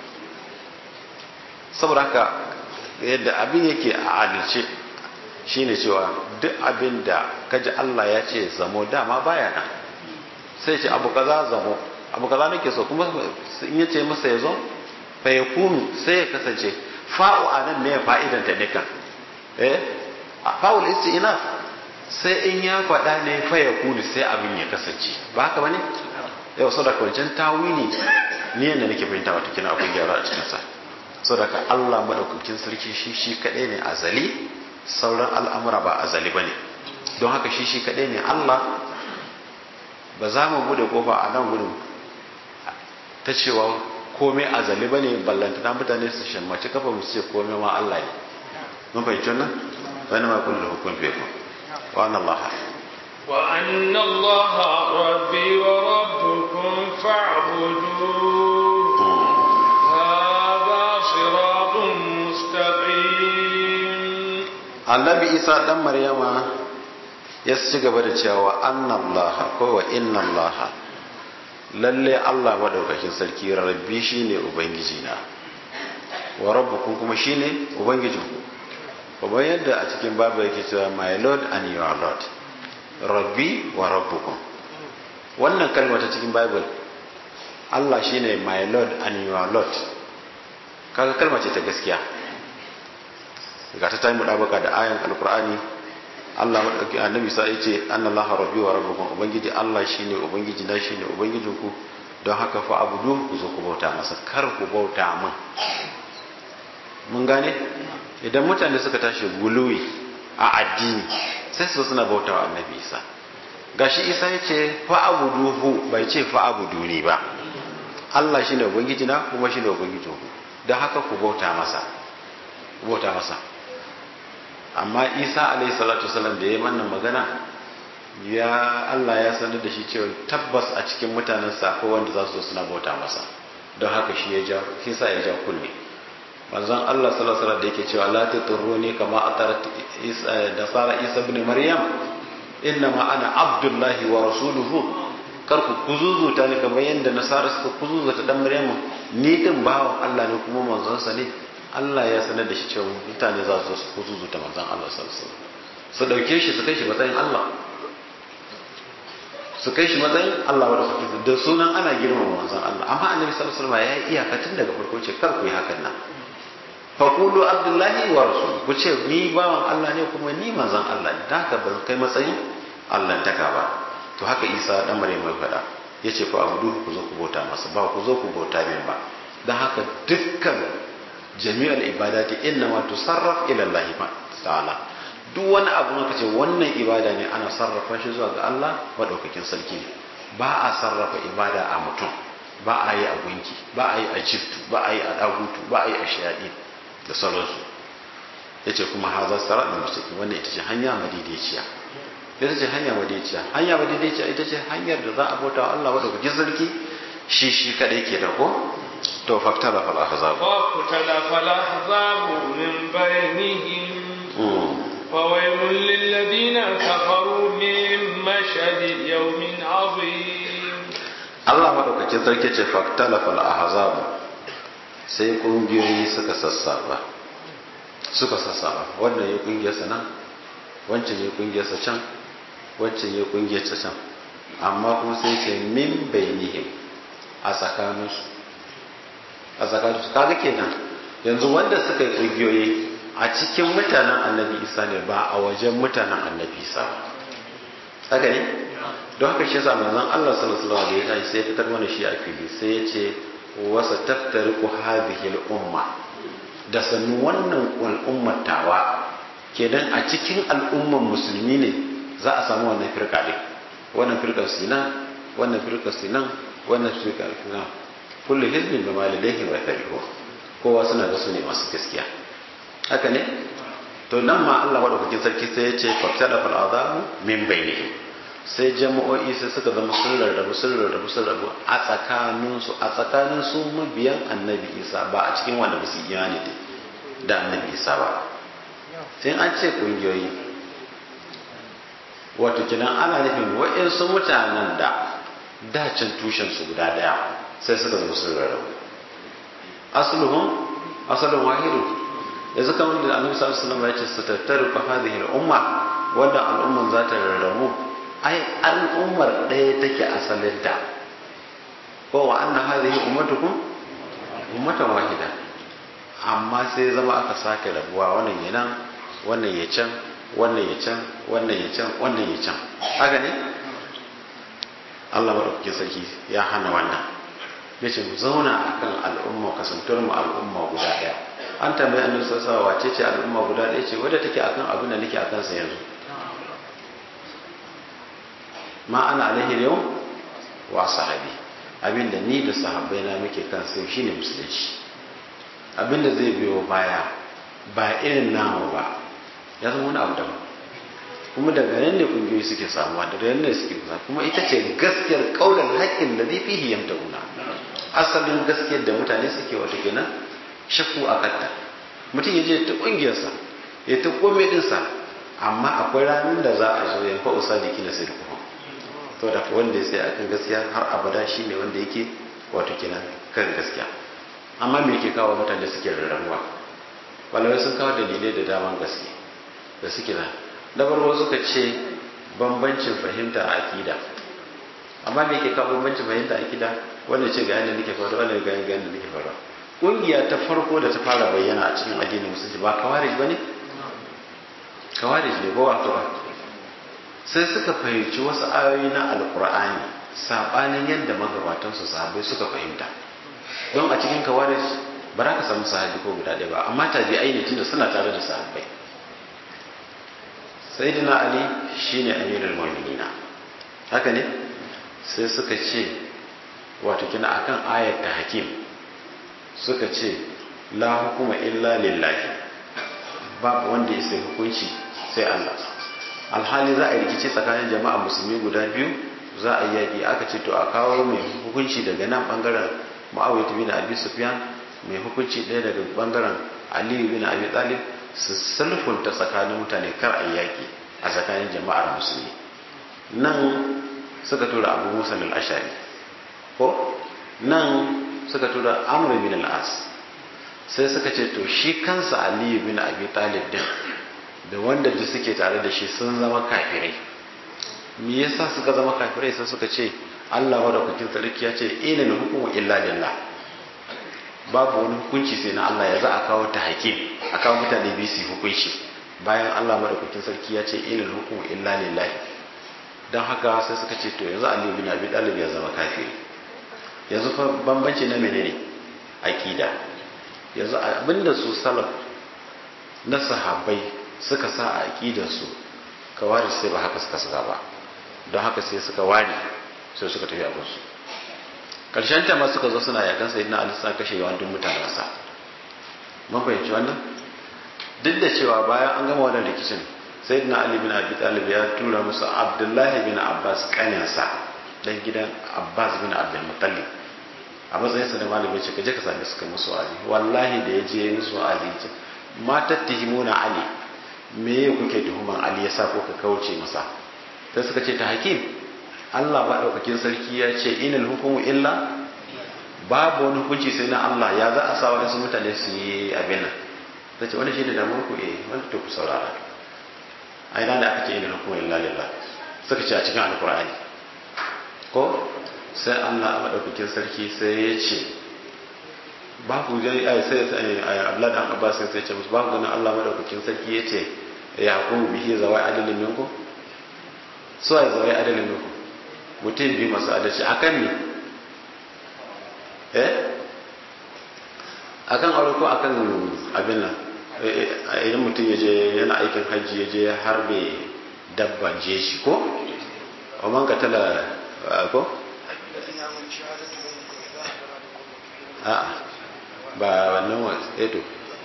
saboda haka yadda abin yake a adalce shine cewa duk abin da kaji Allah ya ce zamo dama baya nan sai ce abu kaza zamo abu kaza nake so kuma in yace masa ya zo fa yakunu sai ya kasance fa'u anan ne fa'idan ta ne kan eh fa'ul istinaf sai in ya faɗa ne fa yakunu sai abin ya kasance ba haka bane yau sadaka wancan tawili ni yanda nake fahimta wata kina akwai gyara a cikin sa sadaka Allah madaukakin sarki shi shi kadai ne azali sauran al'amura ba azali bane don haka shi shi kadai ne Allah ba za mu bude kofa a nan gudun ta cewa komai azali bane ballanta na mutane su shammaci kafa mu ce komai ma Allah ne mun fahimci wannan wani ma kullu hukun fi wa anna Allah wa anna Allah rabbi wa rabbukum fa'buduhu hadha siratun mustaqim Annabi Isa dan Maryama ya ci gaba da cewa anna Allah ko wa inna Allah lalle Allah madaukakin sarki rabbi shine ubangiji na wa rabbukum kuma shine ubangijinku kuma yadda a cikin babu yake cewa my lord and your lord rabbi wa rabbukum wannan kalma ta cikin bible Allah shine my lord and your lord kaga kalma ce ta gaskiya ga ta tayi mudabaka da ayan alqur'ani Allah madauki annabi sa yace annallaha rabbi wa rabbukum ubangiji Allah shine ubangiji na shine ubangijinku don haka fa abudu ku zo ku bauta masa kar ku bauta min mun gane idan mutane suka tashi guluwi a addini sai su suna bautawa annabi Isa gashi Isa yace fa abuduhu bai ce fa abuduni ba Allah shine ubangiji na kuma shine ubangijinku don haka ku bauta masa ku bauta masa amma isa alaihi salatu wasallam da ya manna magana ya Allah ya sanar da shi cewa tabbas a cikin mutanen sa ko wanda za su zo suna bauta masa don haka shi ya ja shi sa ya ja kunne manzon Allah sallallahu alaihi wasallam da yake cewa la tuturruni kama atarat isa da sara isa ibn maryam inna ma ana abdullahi wa rasuluhu kar ku kuzuzuta ni kamar yadda nasara suka kuzuzuta dan maryamu ni din bawan Allah ne kuma manzon sa ne Allah ya sanar da shi cewa mutane za su su kuzuzuta manzon Allah sallallahu alaihi wasallam su dauke shi su kai shi matsayin Allah su kai shi matsayin Allah wa rasulullah da sunan ana girmama manzon Allah amma annabi sallallahu alaihi wasallam ya yi iyaka tun daga farko ce kar ku yi hakan nan faqulu abdullahi wa rasul ku ce ni bawan Allah ne kuma ni manzon Allah ne da haka ban kai matsayin Allah taka ba to haka Isa dan Maryam mai fada yace fa abudu ku zo ku bauta masa ba ku zo ku bauta min ba dan haka dukkan jami'al ibadati inna ma tusarraf ila Allah ta'ala duk wani abu maka ce wannan ibada ne ana sarrafa shi zuwa ga Allah madaukakin sarki ne ba a sarrafa ibada a mutum ba a yi a gunki ba a yi a jiftu ba a yi a dagutu ba a yi a shayaɗi da sauransu ya ce kuma haza sara da musulmi wanda ita ce hanya madaidaiciya ita ce hanya madaidaiciya hanya madaidaiciya ita ce hanyar da za a bauta wa Allah madaukakin sarki shi shi kadai ke da ko to faktara fal ahzab فاختلف الأحزاب من بينهم فويل للذين كفروا من مشهد يوم عظيم Allah madaukakin sarki ce faktala fal ahzab sai kungiyoyi suka sassaba suka sassaba wannan ya kungiyarsa nan wancan ya kungiyarsa can wancan ya kungiyarsa can amma kuma sai ce min bainihim a tsakaninsu a tsakaninsu kaga kenan yanzu wanda suka yi kungiyoyi a cikin mutanen annabi isa ne ba a wajen mutanen annabi isa ba haka ne don haka shi yasa manzon Allah sallallahu alaihi wasallam da ya sai fitar mana shi a fili sai ya ce wasa taftariqu hadhihi al-umma da sannu wannan al'ummar tawa kenan a cikin al'ummar musulmi ne za a samu wannan firka din wannan firkar sina wannan firkar sinan wannan firkar sina kullu hizbin bima ladayhi wa farihun kowa suna ga su ne masu gaskiya haka ne to nan ma Allah madaukakin sarki sai ya ce fatada fal azabu min bainihim sai jama'o'i sai suka zama sun rarrabu sun rarrabu sun rarrabu a tsakanin su a tsakanin su mabiyan annabi isa ba a cikin wanda ba su imani da annabi isa ba sai an ce kungiyoyi wato kinan ana nufin wa'insu mutanen da dacin tushen su guda daya sai suka zama sun rarrabu asluhum asalun wahidu yanzu kamar da annabi sallallahu alaihi wasallam ya ce su tattaru fa hadhihi al-umma wanda al'umman za ta rarrabu ai al'ummar ɗaya take asalinta ko wa anna hadhihi ummatukum ummatan wahida amma sai zama aka sake rabuwa wannan ya nan wannan ya can wannan ya can wannan ya can wannan ya can haka ne Allah madaukakin sarki ya hana wannan ya ce mu zauna akan al'umma kasantar mu al'umma guda ɗaya an tambayi annabi sallallahu alaihi wace ce al'umma guda ɗaya ce wadda take akan abin da nake akan sa yanzu ma ana alaihi yau wa sahabi abin da ni da sahabbai na muke kan sai shine musulunci abin da zai biyo baya ba irin namu ba ya zama wani abu daban kuma daga nan ne kungiyoyi suke samuwa daga nan ne suke kusa kuma ita ce gaskiyar kaulan haƙƙin da zai fihi yamtauna asalin gaskiyar da mutane suke wata kenan shakku a kanta mutum ya je ta ƙungiyarsa ya ta kome ɗinsa amma akwai ranar da za a zo ya fa usa da kina sai kuma to da wanda ya sai akan gaskiya har abada shi ne wanda yake wato kenan kan gaskiya amma me yake kawo mutane suke rarrabuwa malamai sun kawo dalilai da daman gaske da suke nan na farko suka ce bambancin fahimta a akida amma me yake kawo bambancin fahimta a akida wanda ce ga yanda nake faruwa wanda ga yanda nake faruwa kungiya ta farko da ta fara bayyana a cikin addinin musulunci ba kawarij bane kawarij ne ko wato ba sai suka fahimci wasu ayoyi na alkur'ani sabanin yadda magabatan su sahabbai suka fahimta don a cikin kawarij ba za ka samu sahabi ko guda ɗaya ba amma tabi'ai ne tunda suna tare da sahabbai sayyidina ali shine amirul mu'minina haka ne sai suka ce wato kina akan ayat ta hakim suka ce la hukuma illa lillahi babu wanda ya sai hukunci sai Allah alhali za a yi rikici tsakanin jama'a musulmi guda biyu za a yi yaƙi aka ce to a kawo mai hukunci daga nan bangaren ma'awiyatu bin abi sufyan mai hukunci ɗaya daga bangaren aliyu bin abi talib su sulfunta tsakanin mutane kar a yi yaƙi a tsakanin jama'ar musulmi nan suka tura abu musa al-ashari ko nan suka tura amr bin al-as sai suka ce to shi kansa aliyu bin abi talib din da wanda duk suke tare da shi sun zama kafirai me yasa suka zama kafirai sai suka ce Allah madaukakin sarki ya ce inal hukumu illa lillah babu wani hukunci sai na Allah ya za a kawo ta hakim a kawo mutane biyu su hukunci bayan Allah madaukakin sarki ya ce inal hukumu illa lillah dan haka sai suka ce to yanzu Ali bin Abi Talib ya zama kafiri yanzu fa bambanci na menene akida yanzu abinda su salaf na sahabbai suka sa a aqidarsu kawari sai ba haka suka saka ba don haka sai suka ware sai suka tafi abinsu ƙarshen ta ma suka zo suna yakan sai na alisa kashe yawan duk mutanensa mun fahimci wannan duk da cewa bayan an gama wannan rikicin sai na ali bin abi talib ya tura musu abdullahi bin abbas kaninsa dan gidan abbas bin abdul muttalib a matsayin sa da malami ce kaje ka same su kai musu ali wallahi da ya je musu ali ce ma tattihimuna ali me kuke tuhuman ali yasa ko ka kauce masa sai suka ce ta hakim Allah maɗaukakin sarki ya ce inal hukumu illa babu wani hukunci sai na Allah ya za a sa waɗansu mutane su yi abin nan ta ce wani shi ne damar ku eh wanda to ku saurara a ina da aka ce inal hukumu illa lillah suka ce a cikin alkur'ani ko sai Allah maɗaukakin sarki sai ya ce babu gani ai sai Allah da Abbas sai ya ce musu babu ganin Allah maɗaukakin sarki ya ce ya hukumu bihi zawai adalin minkum so ya zawai adalin minkum mutum biyu masu adalci a kan ne eh a kan aure ko a kan abin nan idan mutum ya je yana aikin hajji ya je harbe dabban jeshi ko a man katala ko a ba wannan wasu eto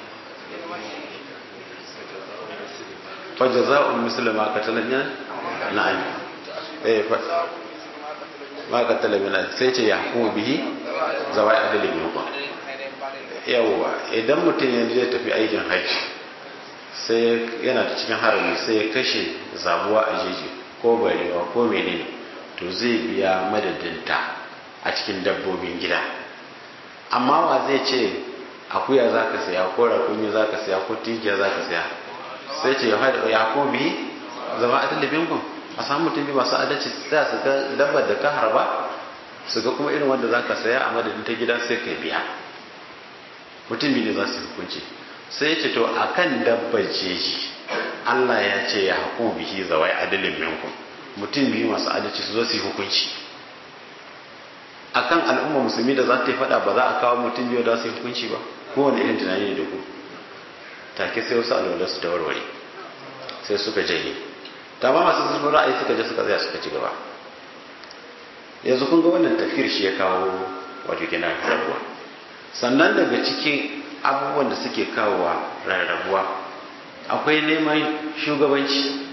fajaza'un musulma katalanya na'am eh ma ka talabina sai ce ya hukumu bihi zawai adalin yawa yawwa idan mutum ya zai tafi aikin hajji sai yana da cikin harami sai ya kashe zabuwa a jeji ko barewa ko menene to zai biya madadinta a cikin dabbobin gida amma wa zai ce akuya za ka saya ko rakumi za ka saya ko tijiya za ka saya sai ce ya hukumu bihi zama adalin kun a samu mutum bi masu adalci sai su ga dabbar da ka harba su ga kuma irin wanda za ka saya a madadin ta gida sai ka biya mutum biyu ne za su hukunci sai ce to a kan dabbar jeji Allah ya ce ya haku bihi zawai adalin minkum mutum biyu masu adalci su zo su yi hukunci akan al'umma musulmi da za ta yi fada ba za a kawo mutum biyu da su yi hukunci ba kowane irin tunani ne da ku take sai wasu alwala su ta warware sai suka janye ta ba masu zurfin ra'ayi suka je suka tsaya suka ci gaba yanzu kun ga wannan tafiyar shi ya kawo wato gina rarrabuwa sannan daga cikin abubuwan da suke kawowa rarrabuwa akwai neman shugabanci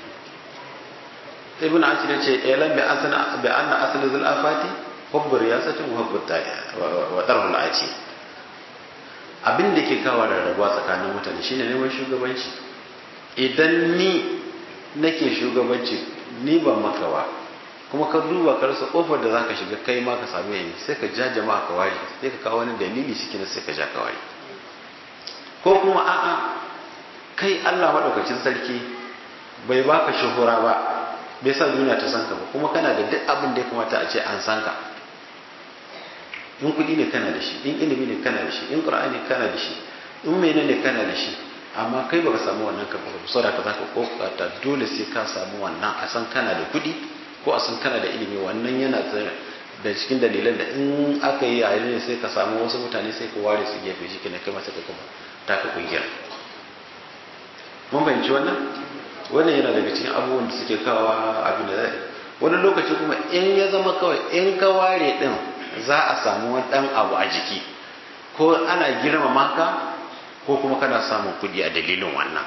ibn asir ya ce elan bi asana bi anna asli zul afati hubbu riyasatin wa hubbu wa tarhul ati abin da ke kawo rarrabuwa tsakanin mutane shine neman shugabanci idan ni nake shugabanci ni ban maka ba kuma ka duba ka rasa kofar da zaka shiga kai ma ka same ni sai ka ja jama'a ka ware sai ka kawo wani dalili shi kenan sai ka ja ka ware ko kuma a'a kai Allah madaukakin sarki bai baka shuhura ba bai sa duniya ta san ka ba kuma kana da duk abin da ya kamata a ce an san ka in kuɗi ne kana da shi in ilimi ne kana da shi in qur'ani kana da shi in menene kana da shi amma kai baka samu wannan karɓar ba saboda ka zaka kokata dole sai ka samu wannan a san kana da kuɗi ko a san kana da ilimi wannan yana da cikin dalilan da in aka yi a ne sai ka samu wasu mutane sai ka ware su gefe shi kenan kai ma sai ka kuma taka kungiyar mun fahimci wannan wannan yana daga cikin abubuwan da suke kawo abin da zai wani lokaci kuma in ya zama kawai in ka ware din za a samu wani dan abu a jiki ko ana girmama ka ko kuma kana samun kuɗi a dalilin wannan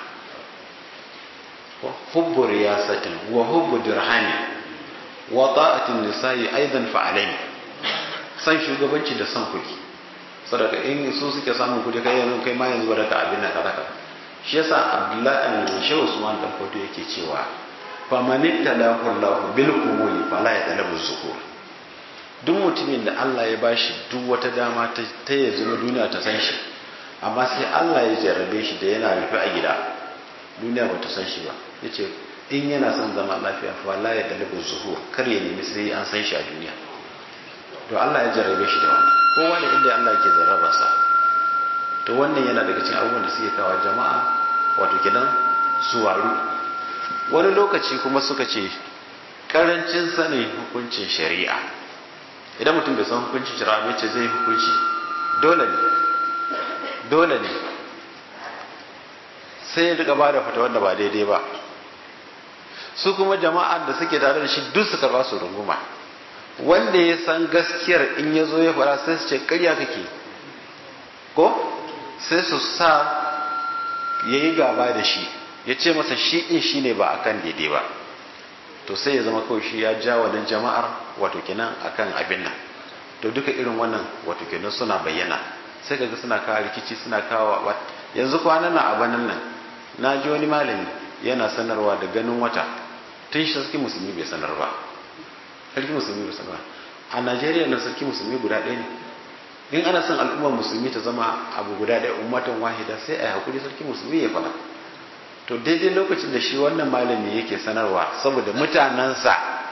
hubbu riyasatin wa hubbu dirhami wa ta'atin nisa'i aidan fa alaini san shugabanci da san kuɗi sadaka in su suke samun kuɗi kai yanzu kai ma yanzu baraka abin nan kaza shi yasa abdullahi shehu usman dan fodo yake cewa fa manittalahu allah bil qubuli fala yatalabu zuhur duk mutumin da Allah ya bashi duk wata dama ta ta yanzu na duniya ta san shi amma sai Allah ya jarrabe shi da yana rufe a gida duniya ba ta san shi ba yace in yana son zama lafiya fa la yatalabu zuhur kar ya nemi sai an san shi a duniya to Allah ya jarrabe shi da wannan kowa da inda Allah yake jarraba sa to wannan yana daga cikin abubuwan da suke kawo jama'a wato kenan su waru wani lokaci kuma suka ce karancin sanin hukuncin shari'a idan mutum bai san hukuncin shari'a bai ce zai hukunci dole ne dole ne sai ya riga ba da fata wanda ba daidai ba su kuma jama'ar da suke tare da shi duk su karba su runguma wanda ya san gaskiyar in ya zo ya fara sai su ce karya kake ko sai su sa ya yi gaba da shi ya ce masa shi in shi ne ba a kan daidai ba to sai ya zama kawai shi ya ja wannan jama'ar wato kenan a kan abin nan to duka irin wannan wato kenan suna bayyana sai kaga suna kawo rikici suna kawo yanzu kwanan nan a banan nan na ji wani malami yana sanarwa da ganin wata tun shi sarki musulmi bai sanar ba sarki musulmi bai sanar a najeriya na sarki musulmi guda ɗaya ne in ana son al'ummar musulmi ta zama abu guda ɗaya ummatan wahida sai a yi hakuri sarki musulmi ya fada to daidai lokacin da shi wannan malami yake sanarwa saboda mutanensa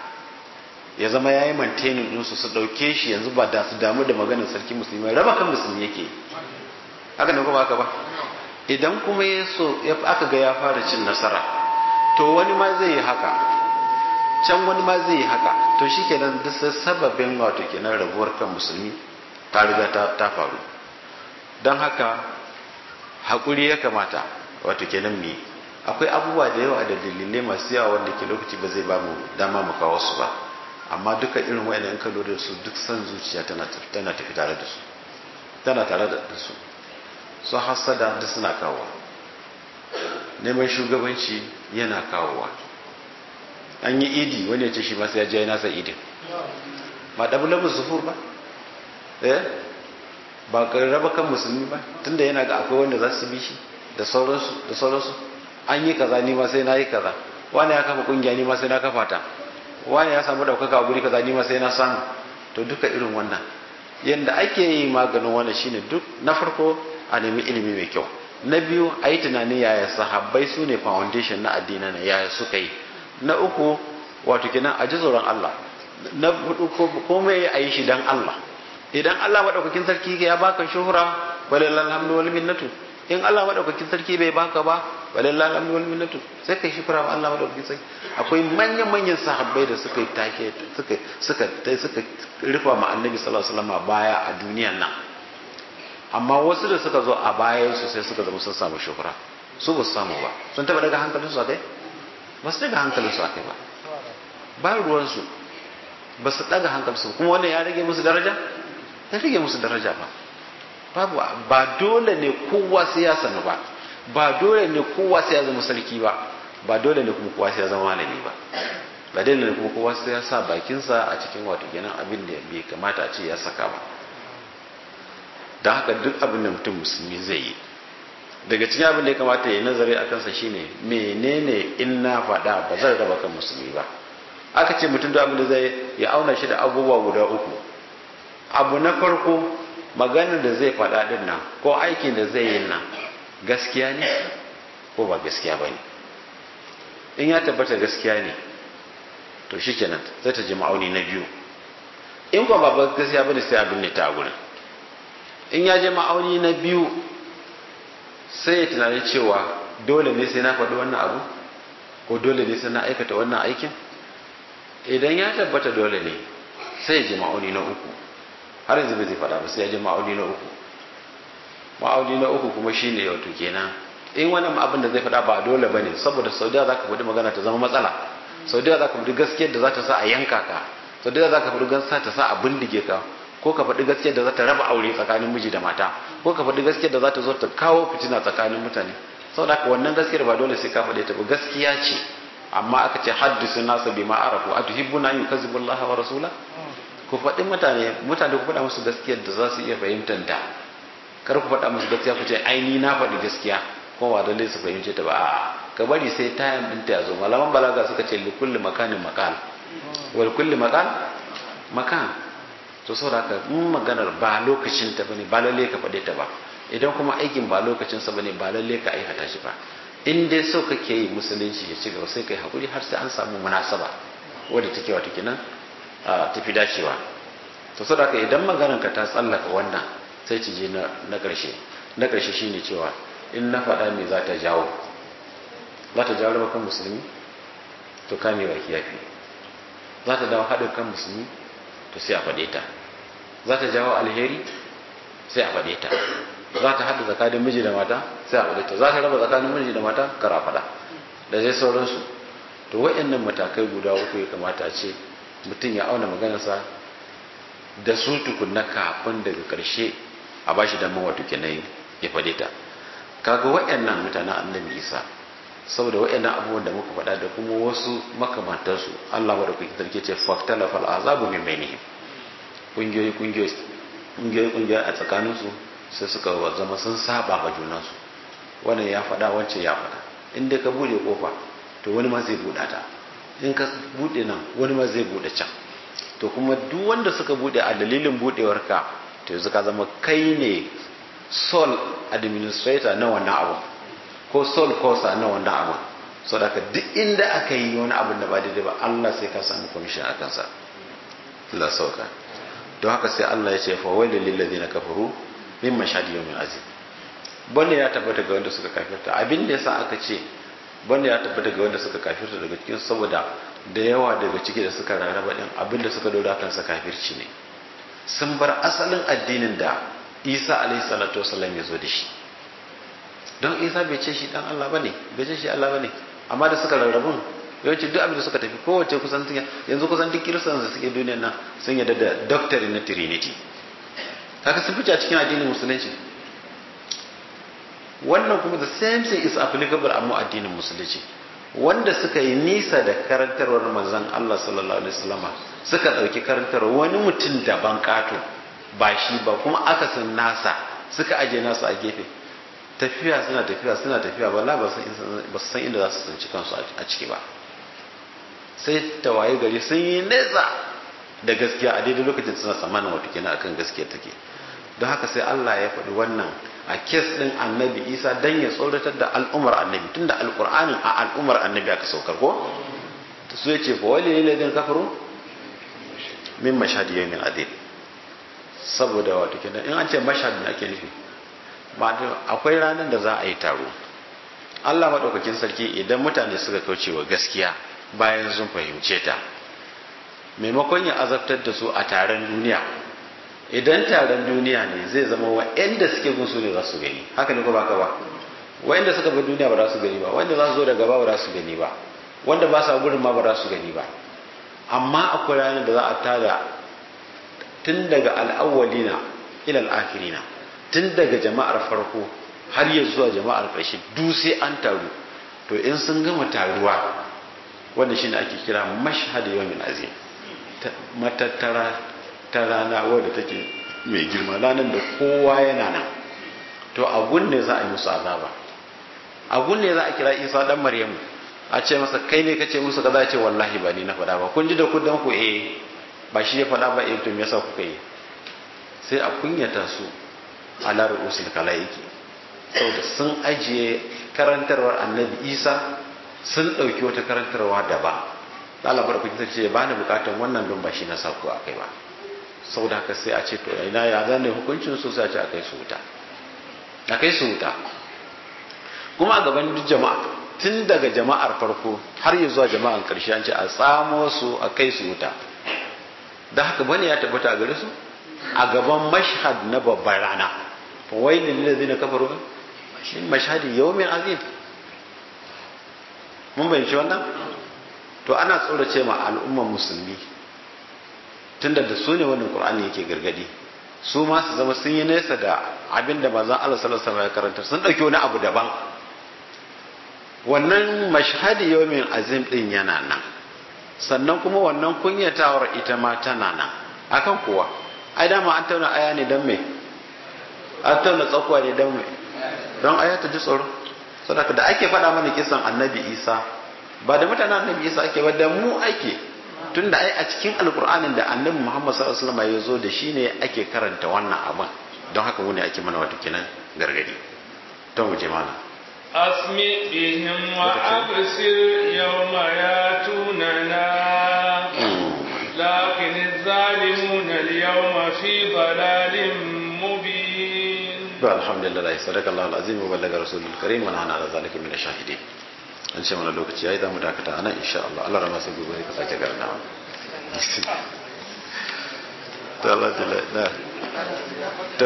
ya zama ya yi mantenin ɗinsu su ɗauke shi yanzu ba da su damu da maganar sarki musulmi raba kan musulmi yake haka ne kuma haka ba idan kuma ya so aka ga ya fara cin nasara to wani ma zai yi haka can wani ma zai yi haka to shi kenan duk sababin wato kenan rabuwar kan musulmi ta riga ta faru don haka haƙuri ya kamata wato kenan mi akwai abubuwa da yawa da dalilai masu yawa wanda ke lokaci ba zai ba mu dama mu kawo su ba amma duka irin wayan in ka lura da su duk san zuciya tana tafi tare da su tana tare da su su hasada duk suna kawowa neman shugabanci yana kawowa an yi idi wani ya ce shi masu ya je nasa idin ma ɗabi lamun sufur ba eh ba ka raba kan musulmi ba tunda yana ga akwai wanda za su bi shi da sauransu da sauransu an yi kaza ni ma sai na yi kaza wani ya kafa kungiya ni ma sai na kafa ta wani ya samu daukaka a guri kaza ni ma sai na samu to duka irin wannan yanda ake yi maganin wannan shine duk na farko a nemi ilimi mai kyau na biyu a yi tunanin yaya sahabbai su ne foundation na addini na yaya suka yi na uku wato kenan a ji tsoron Allah na hudu komai a yi shi dan Allah idan Allah madaukakin sarki ya baka shuhura walillahi alhamdu wal minnatu in Allah madaukakin sarki bai baka ba walillahi alhamdu wal minnatu sai kai shukura wa Allah madaukakin sarki akwai manyan manyan sahabbai da suka take suka suka suka rufa ma annabi sallallahu alaihi wasallam baya a duniyan nan amma wasu da suka zo a bayan su sai suka zama sun samu shuhura su ba su samu ba sun taba daga hankalin su akai ba su daga hankalin su akai ba ba ruwan su ba su daga hankalin su kuma wannan ya rage musu daraja ya rage musu daraja ba babu ba dole ne kowa sai ya sanu ba ba dole ne kowa sai ya zama sarki ba ba dole ne kuma kowa sai ya zama malami ba ba dole ne kuma kowa sai ya sa bakinsa a cikin wato kenan abin da bai kamata a ce ya saka ba don haka duk abin da mutum musulmi zai yi daga cikin abin da ya kamata ya yi nazari a kansa shine menene in na faɗa ba zan raba kan musulmi ba aka ce mutum da abin da zai ya auna shi da abubuwa guda uku abu na farko maganar da zai faɗa ɗin nan ko aikin da zai yi nan gaskiya ne ko ba gaskiya ba ne in ya tabbata gaskiya ne to shi kenan zai ta ji ma'auni na biyu in kuma ba gaskiya ba ne sai abin ne ta gurin in ya je ma'auni na biyu sai ya tunani cewa dole ne sai na faɗi wannan abu ko dole ne sai na aikata wannan aikin idan ya tabbata dole ne sai ya je ma'auni na uku har yanzu bai zai faɗa ba sai ya je ma'auni na uku ma'auni na uku kuma shine wato kenan in wannan abin da zai faɗa ba dole bane saboda saudiya za ka faɗi magana ta zama matsala saudiya za ka faɗi gaskiyar da za ta sa a yanka ka saudiya za ka faɗi gaskiyar ta sa a bindige ka ko ka faɗi gaskiyar da za ta raba aure tsakanin miji da mata ko ka faɗi gaskiyar da za ta zo ta kawo fitina tsakanin mutane saboda haka wannan gaskiyar ba dole sai ka faɗe ta ba gaskiya ce amma aka ce haddisu nasa bi ma arafu atuhibbuna an yukazzibu Allah wa rasula ku faɗi mutane mutane ku faɗa musu gaskiyar da za su iya fahimtar ta kar ku faɗa musu gaskiya ku ce ai ni na faɗi gaskiya ko ba dole su fahimce ta ba a'a ka bari sai tayan ɗinta ya zo malaman balaga suka ce likulli makanin makal wal kulli makal makan to saboda haka in maganar ba lokacin ta bane ba lalle ka faɗe ta ba idan kuma aikin ba lokacin sa bane ba lalle ka aikata shi ba in dai so kake yi musulunci ya ci gaba sai kai hakuri har sai an samu munasaba wadda take wato kenan tafi dacewa to saboda haka idan maganar ka ta tsallaka wannan sai ci je na ƙarshe na ƙarshe shine cewa in na faɗa me za ta jawo za ta jawo raba kan musulmi to kame baki yafi za ta dawo haɗin kan musulmi to sai a faɗe ta za ta jawo alheri sai a faɗe ta za ta haɗa tsakanin miji da mata sai a faɗe ta za ta raba tsakanin miji da mata kara faɗa da zai sauransu to wa'annan matakai guda uku ya kamata ce mutum ya auna maganarsa da su tukunna kafin daga ƙarshe a ba shi damar wato kenan ya faɗe ta kaga wa'annan mutanen annabi isa saboda wa'annan abubuwan da muka faɗa da kuma wasu makamantarsu Allah wa da kuke tarke ce faktala fal azabu min bainihim kungiyoyi kungiyoyi kungiyoyi kungiyoyi a tsakaninsu sai suka zama sun saba ga junansu wannan ya faɗa wancan ya faɗa in dai ka bude kofa to wani ma zai buɗa ta in ka bude nan wani ma zai buɗe can to kuma duk wanda suka bude a dalilin budewar ka to yanzu ka zama kai ne sole administrator na wannan abu ko sole causa na wannan abu so da duk inda aka yi wani abin da ba daidai ba Allah sai ka samu commission a kansa Allah sauka don haka sai Allah ya ce fa wailul lil ladina kafaru min mashhadi yawmin azim bane ya tabbata ga wanda suka kafirta abin da yasa aka ce bane ya tabbata ga wanda suka kafirta daga cikin saboda da yawa daga ciki da suka rarraba din abin da suka dora kansa kafirci ne sun bar asalin addinin da Isa alaihi salatu wasallam ya zo da shi don Isa bai ce shi dan Allah bane bai ce shi Allah bane amma da suka rarrabun yawanci duk abin da suka tafi kowace kusan yanzu kusan duk kiristan da suke duniyar nan sun yarda da doctrine na trinity haka sun fice a cikin addinin musulunci wannan kuma the same thing is applicable amma addinin musulunci wanda suka yi nisa da karantarwar manzon Allah sallallahu alaihi wasallama suka dauki karantarwar wani mutum daban kato ba shi ba kuma aka san nasa suka aje nasa a gefe tafiya suna tafiya suna tafiya wallahi ba su san inda za su tsinci kansu a ciki ba sai tawaye gari sun yi nesa da gaskiya a daidai lokacin suna tsammanin wato kenan akan gaskiya take don haka sai Allah ya faɗi wannan a kes ɗin annabi isa don ya tsoratar da al'umar annabi tun da alƙur'anin a al'umar annabi aka saukar ko ta su ya ce fa wali ne ladin kafaru min mashhadi yawmin adil saboda wato kenan in an ce mashhad ne ake nufi akwai ranar da za a yi taro Allah maɗaukakin sarki idan mutane suka kauce wa gaskiya bayan sun fahimce ta maimakon ya azabtar da su a taron duniya idan taron duniya ne zai zama wa'anda suke gun su ne za su gani haka ne ko baka ba wa'anda suka bar duniya ba za su gani ba wanda za su zo da gaba ba za su gani ba wanda ba sa gurin ma ba za su gani ba amma akwai ranar da za a tada tun daga al'awwalina ila al'akhirina tun daga jama'ar farko har ya zuwa jama'ar ƙarshe duk sai an taru to in sun gama taruwa wanda shine ake kira mashhad yawmin azim matattara ta rana wadda take mai girma ranar da kowa yana nan to a gunne za a yi musu azaba a gunne za a kira isa dan maryamu a ce masa kai ne kace musu kaza ce wallahi ba ni na faɗa ba kun ji da kudan ku eh ba shi ya faɗa ba eh to me yasa kuka yi sai a kunyata su ala ru'usul kalaiki saboda sun ajiye karantarwar annabi isa sun ɗauki wata karantarwa daban Allah bar kuke ce ba ni bukatan wannan don ba shi na sako a kai ba saboda haka sai a ce to ina ya zane hukuncin su sai a ce a kai su wuta a kai su wuta kuma a gaban duk jama'a tun daga jama'ar farko har ya zuwa jama'ar karshe an ce a tsamo su a kai su wuta da haka bane ya tabbata a gare su a gaban mashhad na babbar rana fa wailil lil ladina kafaru min mashhadi yawmin azim mun bayyana wannan to ana tsorace ma al'umman musulmi tunda da su ne wannan qur'ani yake gargadi su ma su zama sun yi nesa da abin da manzon Allah sallallahu alaihi wasallam ya karanta sun dauki wani abu daban wannan mashhadi yawmin azim din yana nan sannan kuma wannan kunyatawar ita ma tana nan akan kuwa ai dama an tauna aya ne dan me an tauna tsakuwa ne dan me don aya ta ji tsoro saboda da ake faɗa mana kisan annabi isa ba da mutanen annabi isa ake ba da mu ake tunda ai a cikin alkur'anin da annabi muhammad sallallahu alaihi wasallam ya zo da shi ne ake karanta wannan abin don haka mu ne ake mana wata kenan gargadi to mu je mana أسمع بهم وأبصر يوم ياتوننا لكن الظالمون اليوم في ضلال مبين الحمد لله صدق الله العظيم وبلغ رسول الكريم ونحن على ذلك من الشاهدين an ce mana lokaci yayi zamu dakata anan insha Allah Allah rama sai gobe ka sake garnawa to Allah na to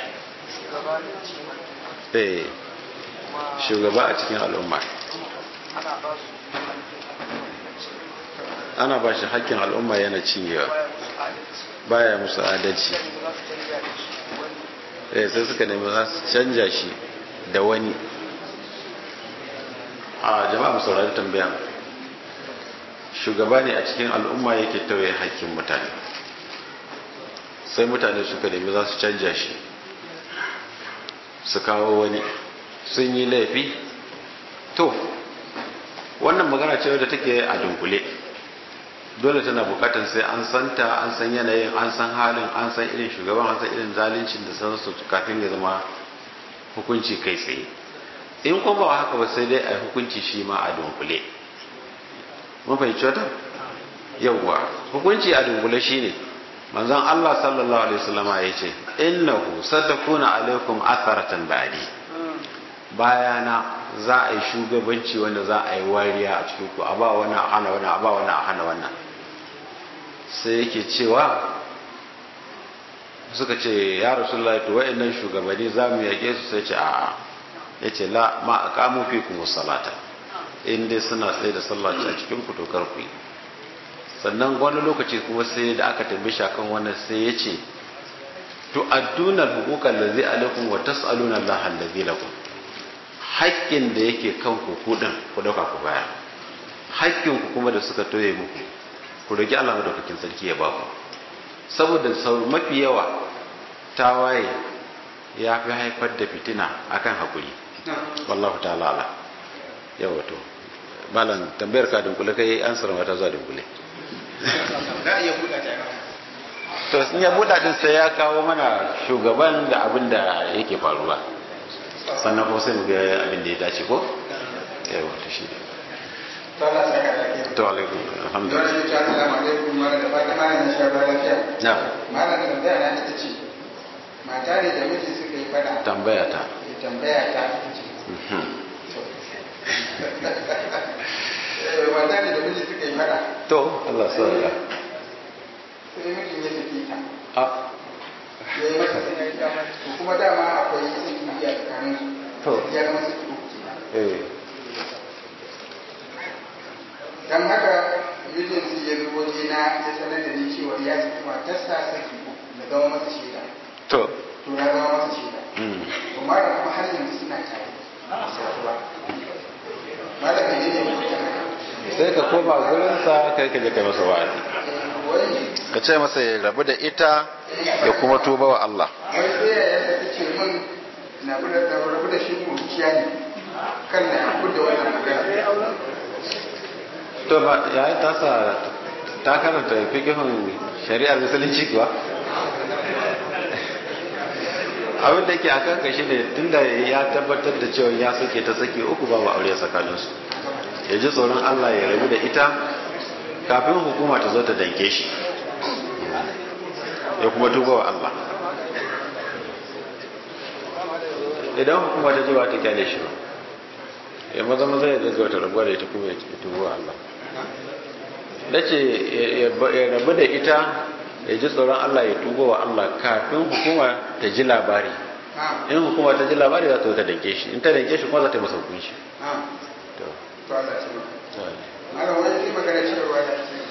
eh shugaba a cikin al'umma ana ba shi hakkin al'umma yana cinyewa baya musu adalci eh sai suka nemi za su canja shi da wani a jama'a saurari tambaya shugaba ne a cikin al'umma yake tauye hakkin mutane sai mutane suka nemi za su canja shi su kawo wani sun yi laifi to wannan magana ce wadda take a dunkule dole tana bukatar sai an santa an san yanayin an san halin an san irin shugaban an san irin zalincin da sansu kafin ya zama hukunci kai tsaye in kuma ba haka ba sai dai a hukunci shi ma a dunkule mun fahimci wata yawwa hukunci a dunkule shine manzon Allah sallallahu alaihi wasallam ya ce innahu satakuna alaikum atharatan ba'di bayana za a yi shugabanci wanda za a yi wariya a cikin ku a ba wani a hana wani a ba wani a hana wannan sai yake cewa suka ce ya rasulullahi to wa'annan shugabanni za mu yake su sai ce a'a ya ce la ma a kamo fi kuma salata in dai suna tsaye da sallah a cikin ku to kar ku yi sannan wani lokaci kuma sai da aka tambaye shi akan wannan sai ya ce to adduna hukukan da zai alaikum wa tas'aluna Allah allazi lakum haƙƙin da yake kan ku kudin ku dauka ku baya haƙƙin ku kuma da suka toye muku ku roki Allah madaukakin sarki ya ba ku saboda mafi yawa tawaye ya fi haifar da fitina akan hakuri wallahu ta'ala ala yawa to malam tambayar ka dunkule kai an sarwa ta zuwa dunkule to sun ya buɗa din sai ya kawo mana shugaban da abin da yake faruwa sannan kuma sai mu ga abin da ya dace ko yawa to shi to alaikum alhamdulillah assalamu alaikum mara da fata mara na sha lafiya na mara da tambaya na ita ce mata ne da miji suka yi fada tambaya ta ya tambaya ta ce mata ne da miji suka yi fada to Allah sauya sai mijin ya saki ta a ya yi masa saki to kuma dama akwai saki a tsakanin su To. ya zama saki uku kenan eh dan haka mijin su ya zo waje na ya sanar da ni cewa ya saki matarsa saki uku da zama masa shaida to to ya zama masa shaida mm. kuma da kuma har yanzu suna tare saduwa malam ne ne mutum sai ka koma gurinsa kai ka je kai masa wa'azi wai ka ce masa ya rabu da ita ya kuma tuba wa Allah wai sai ya yasa ta ce min na bi da rabu da shi kurciya ne kan na yaku da wannan magana to ba ya yi tasa ta karanta fikihun shari'ar musulunci kuwa abin da ke a kan kashi ne tunda ya tabbatar da cewa ya sake ta sake uku babu aure tsakaninsu ya ji tsoron Allah ya rabu da ita kafin hukuma ta zo ta danke shi ya kuma tuba wa Allah idan hukuma ta ji ba ta kyale shi ba ya maza maza ya gaggauta rabuwa da ita kuma ya tuba wa Allah na ce ya rabu da ita ya ji tsoron Allah ya tuba wa Allah kafin hukuma ta ji labari ha in hukuma ta ji labari za ta zo ta danke shi in ta danke shi kuma za ta yi masa hukunci ha to to Allah ya ce to malam wai sai magana cewa da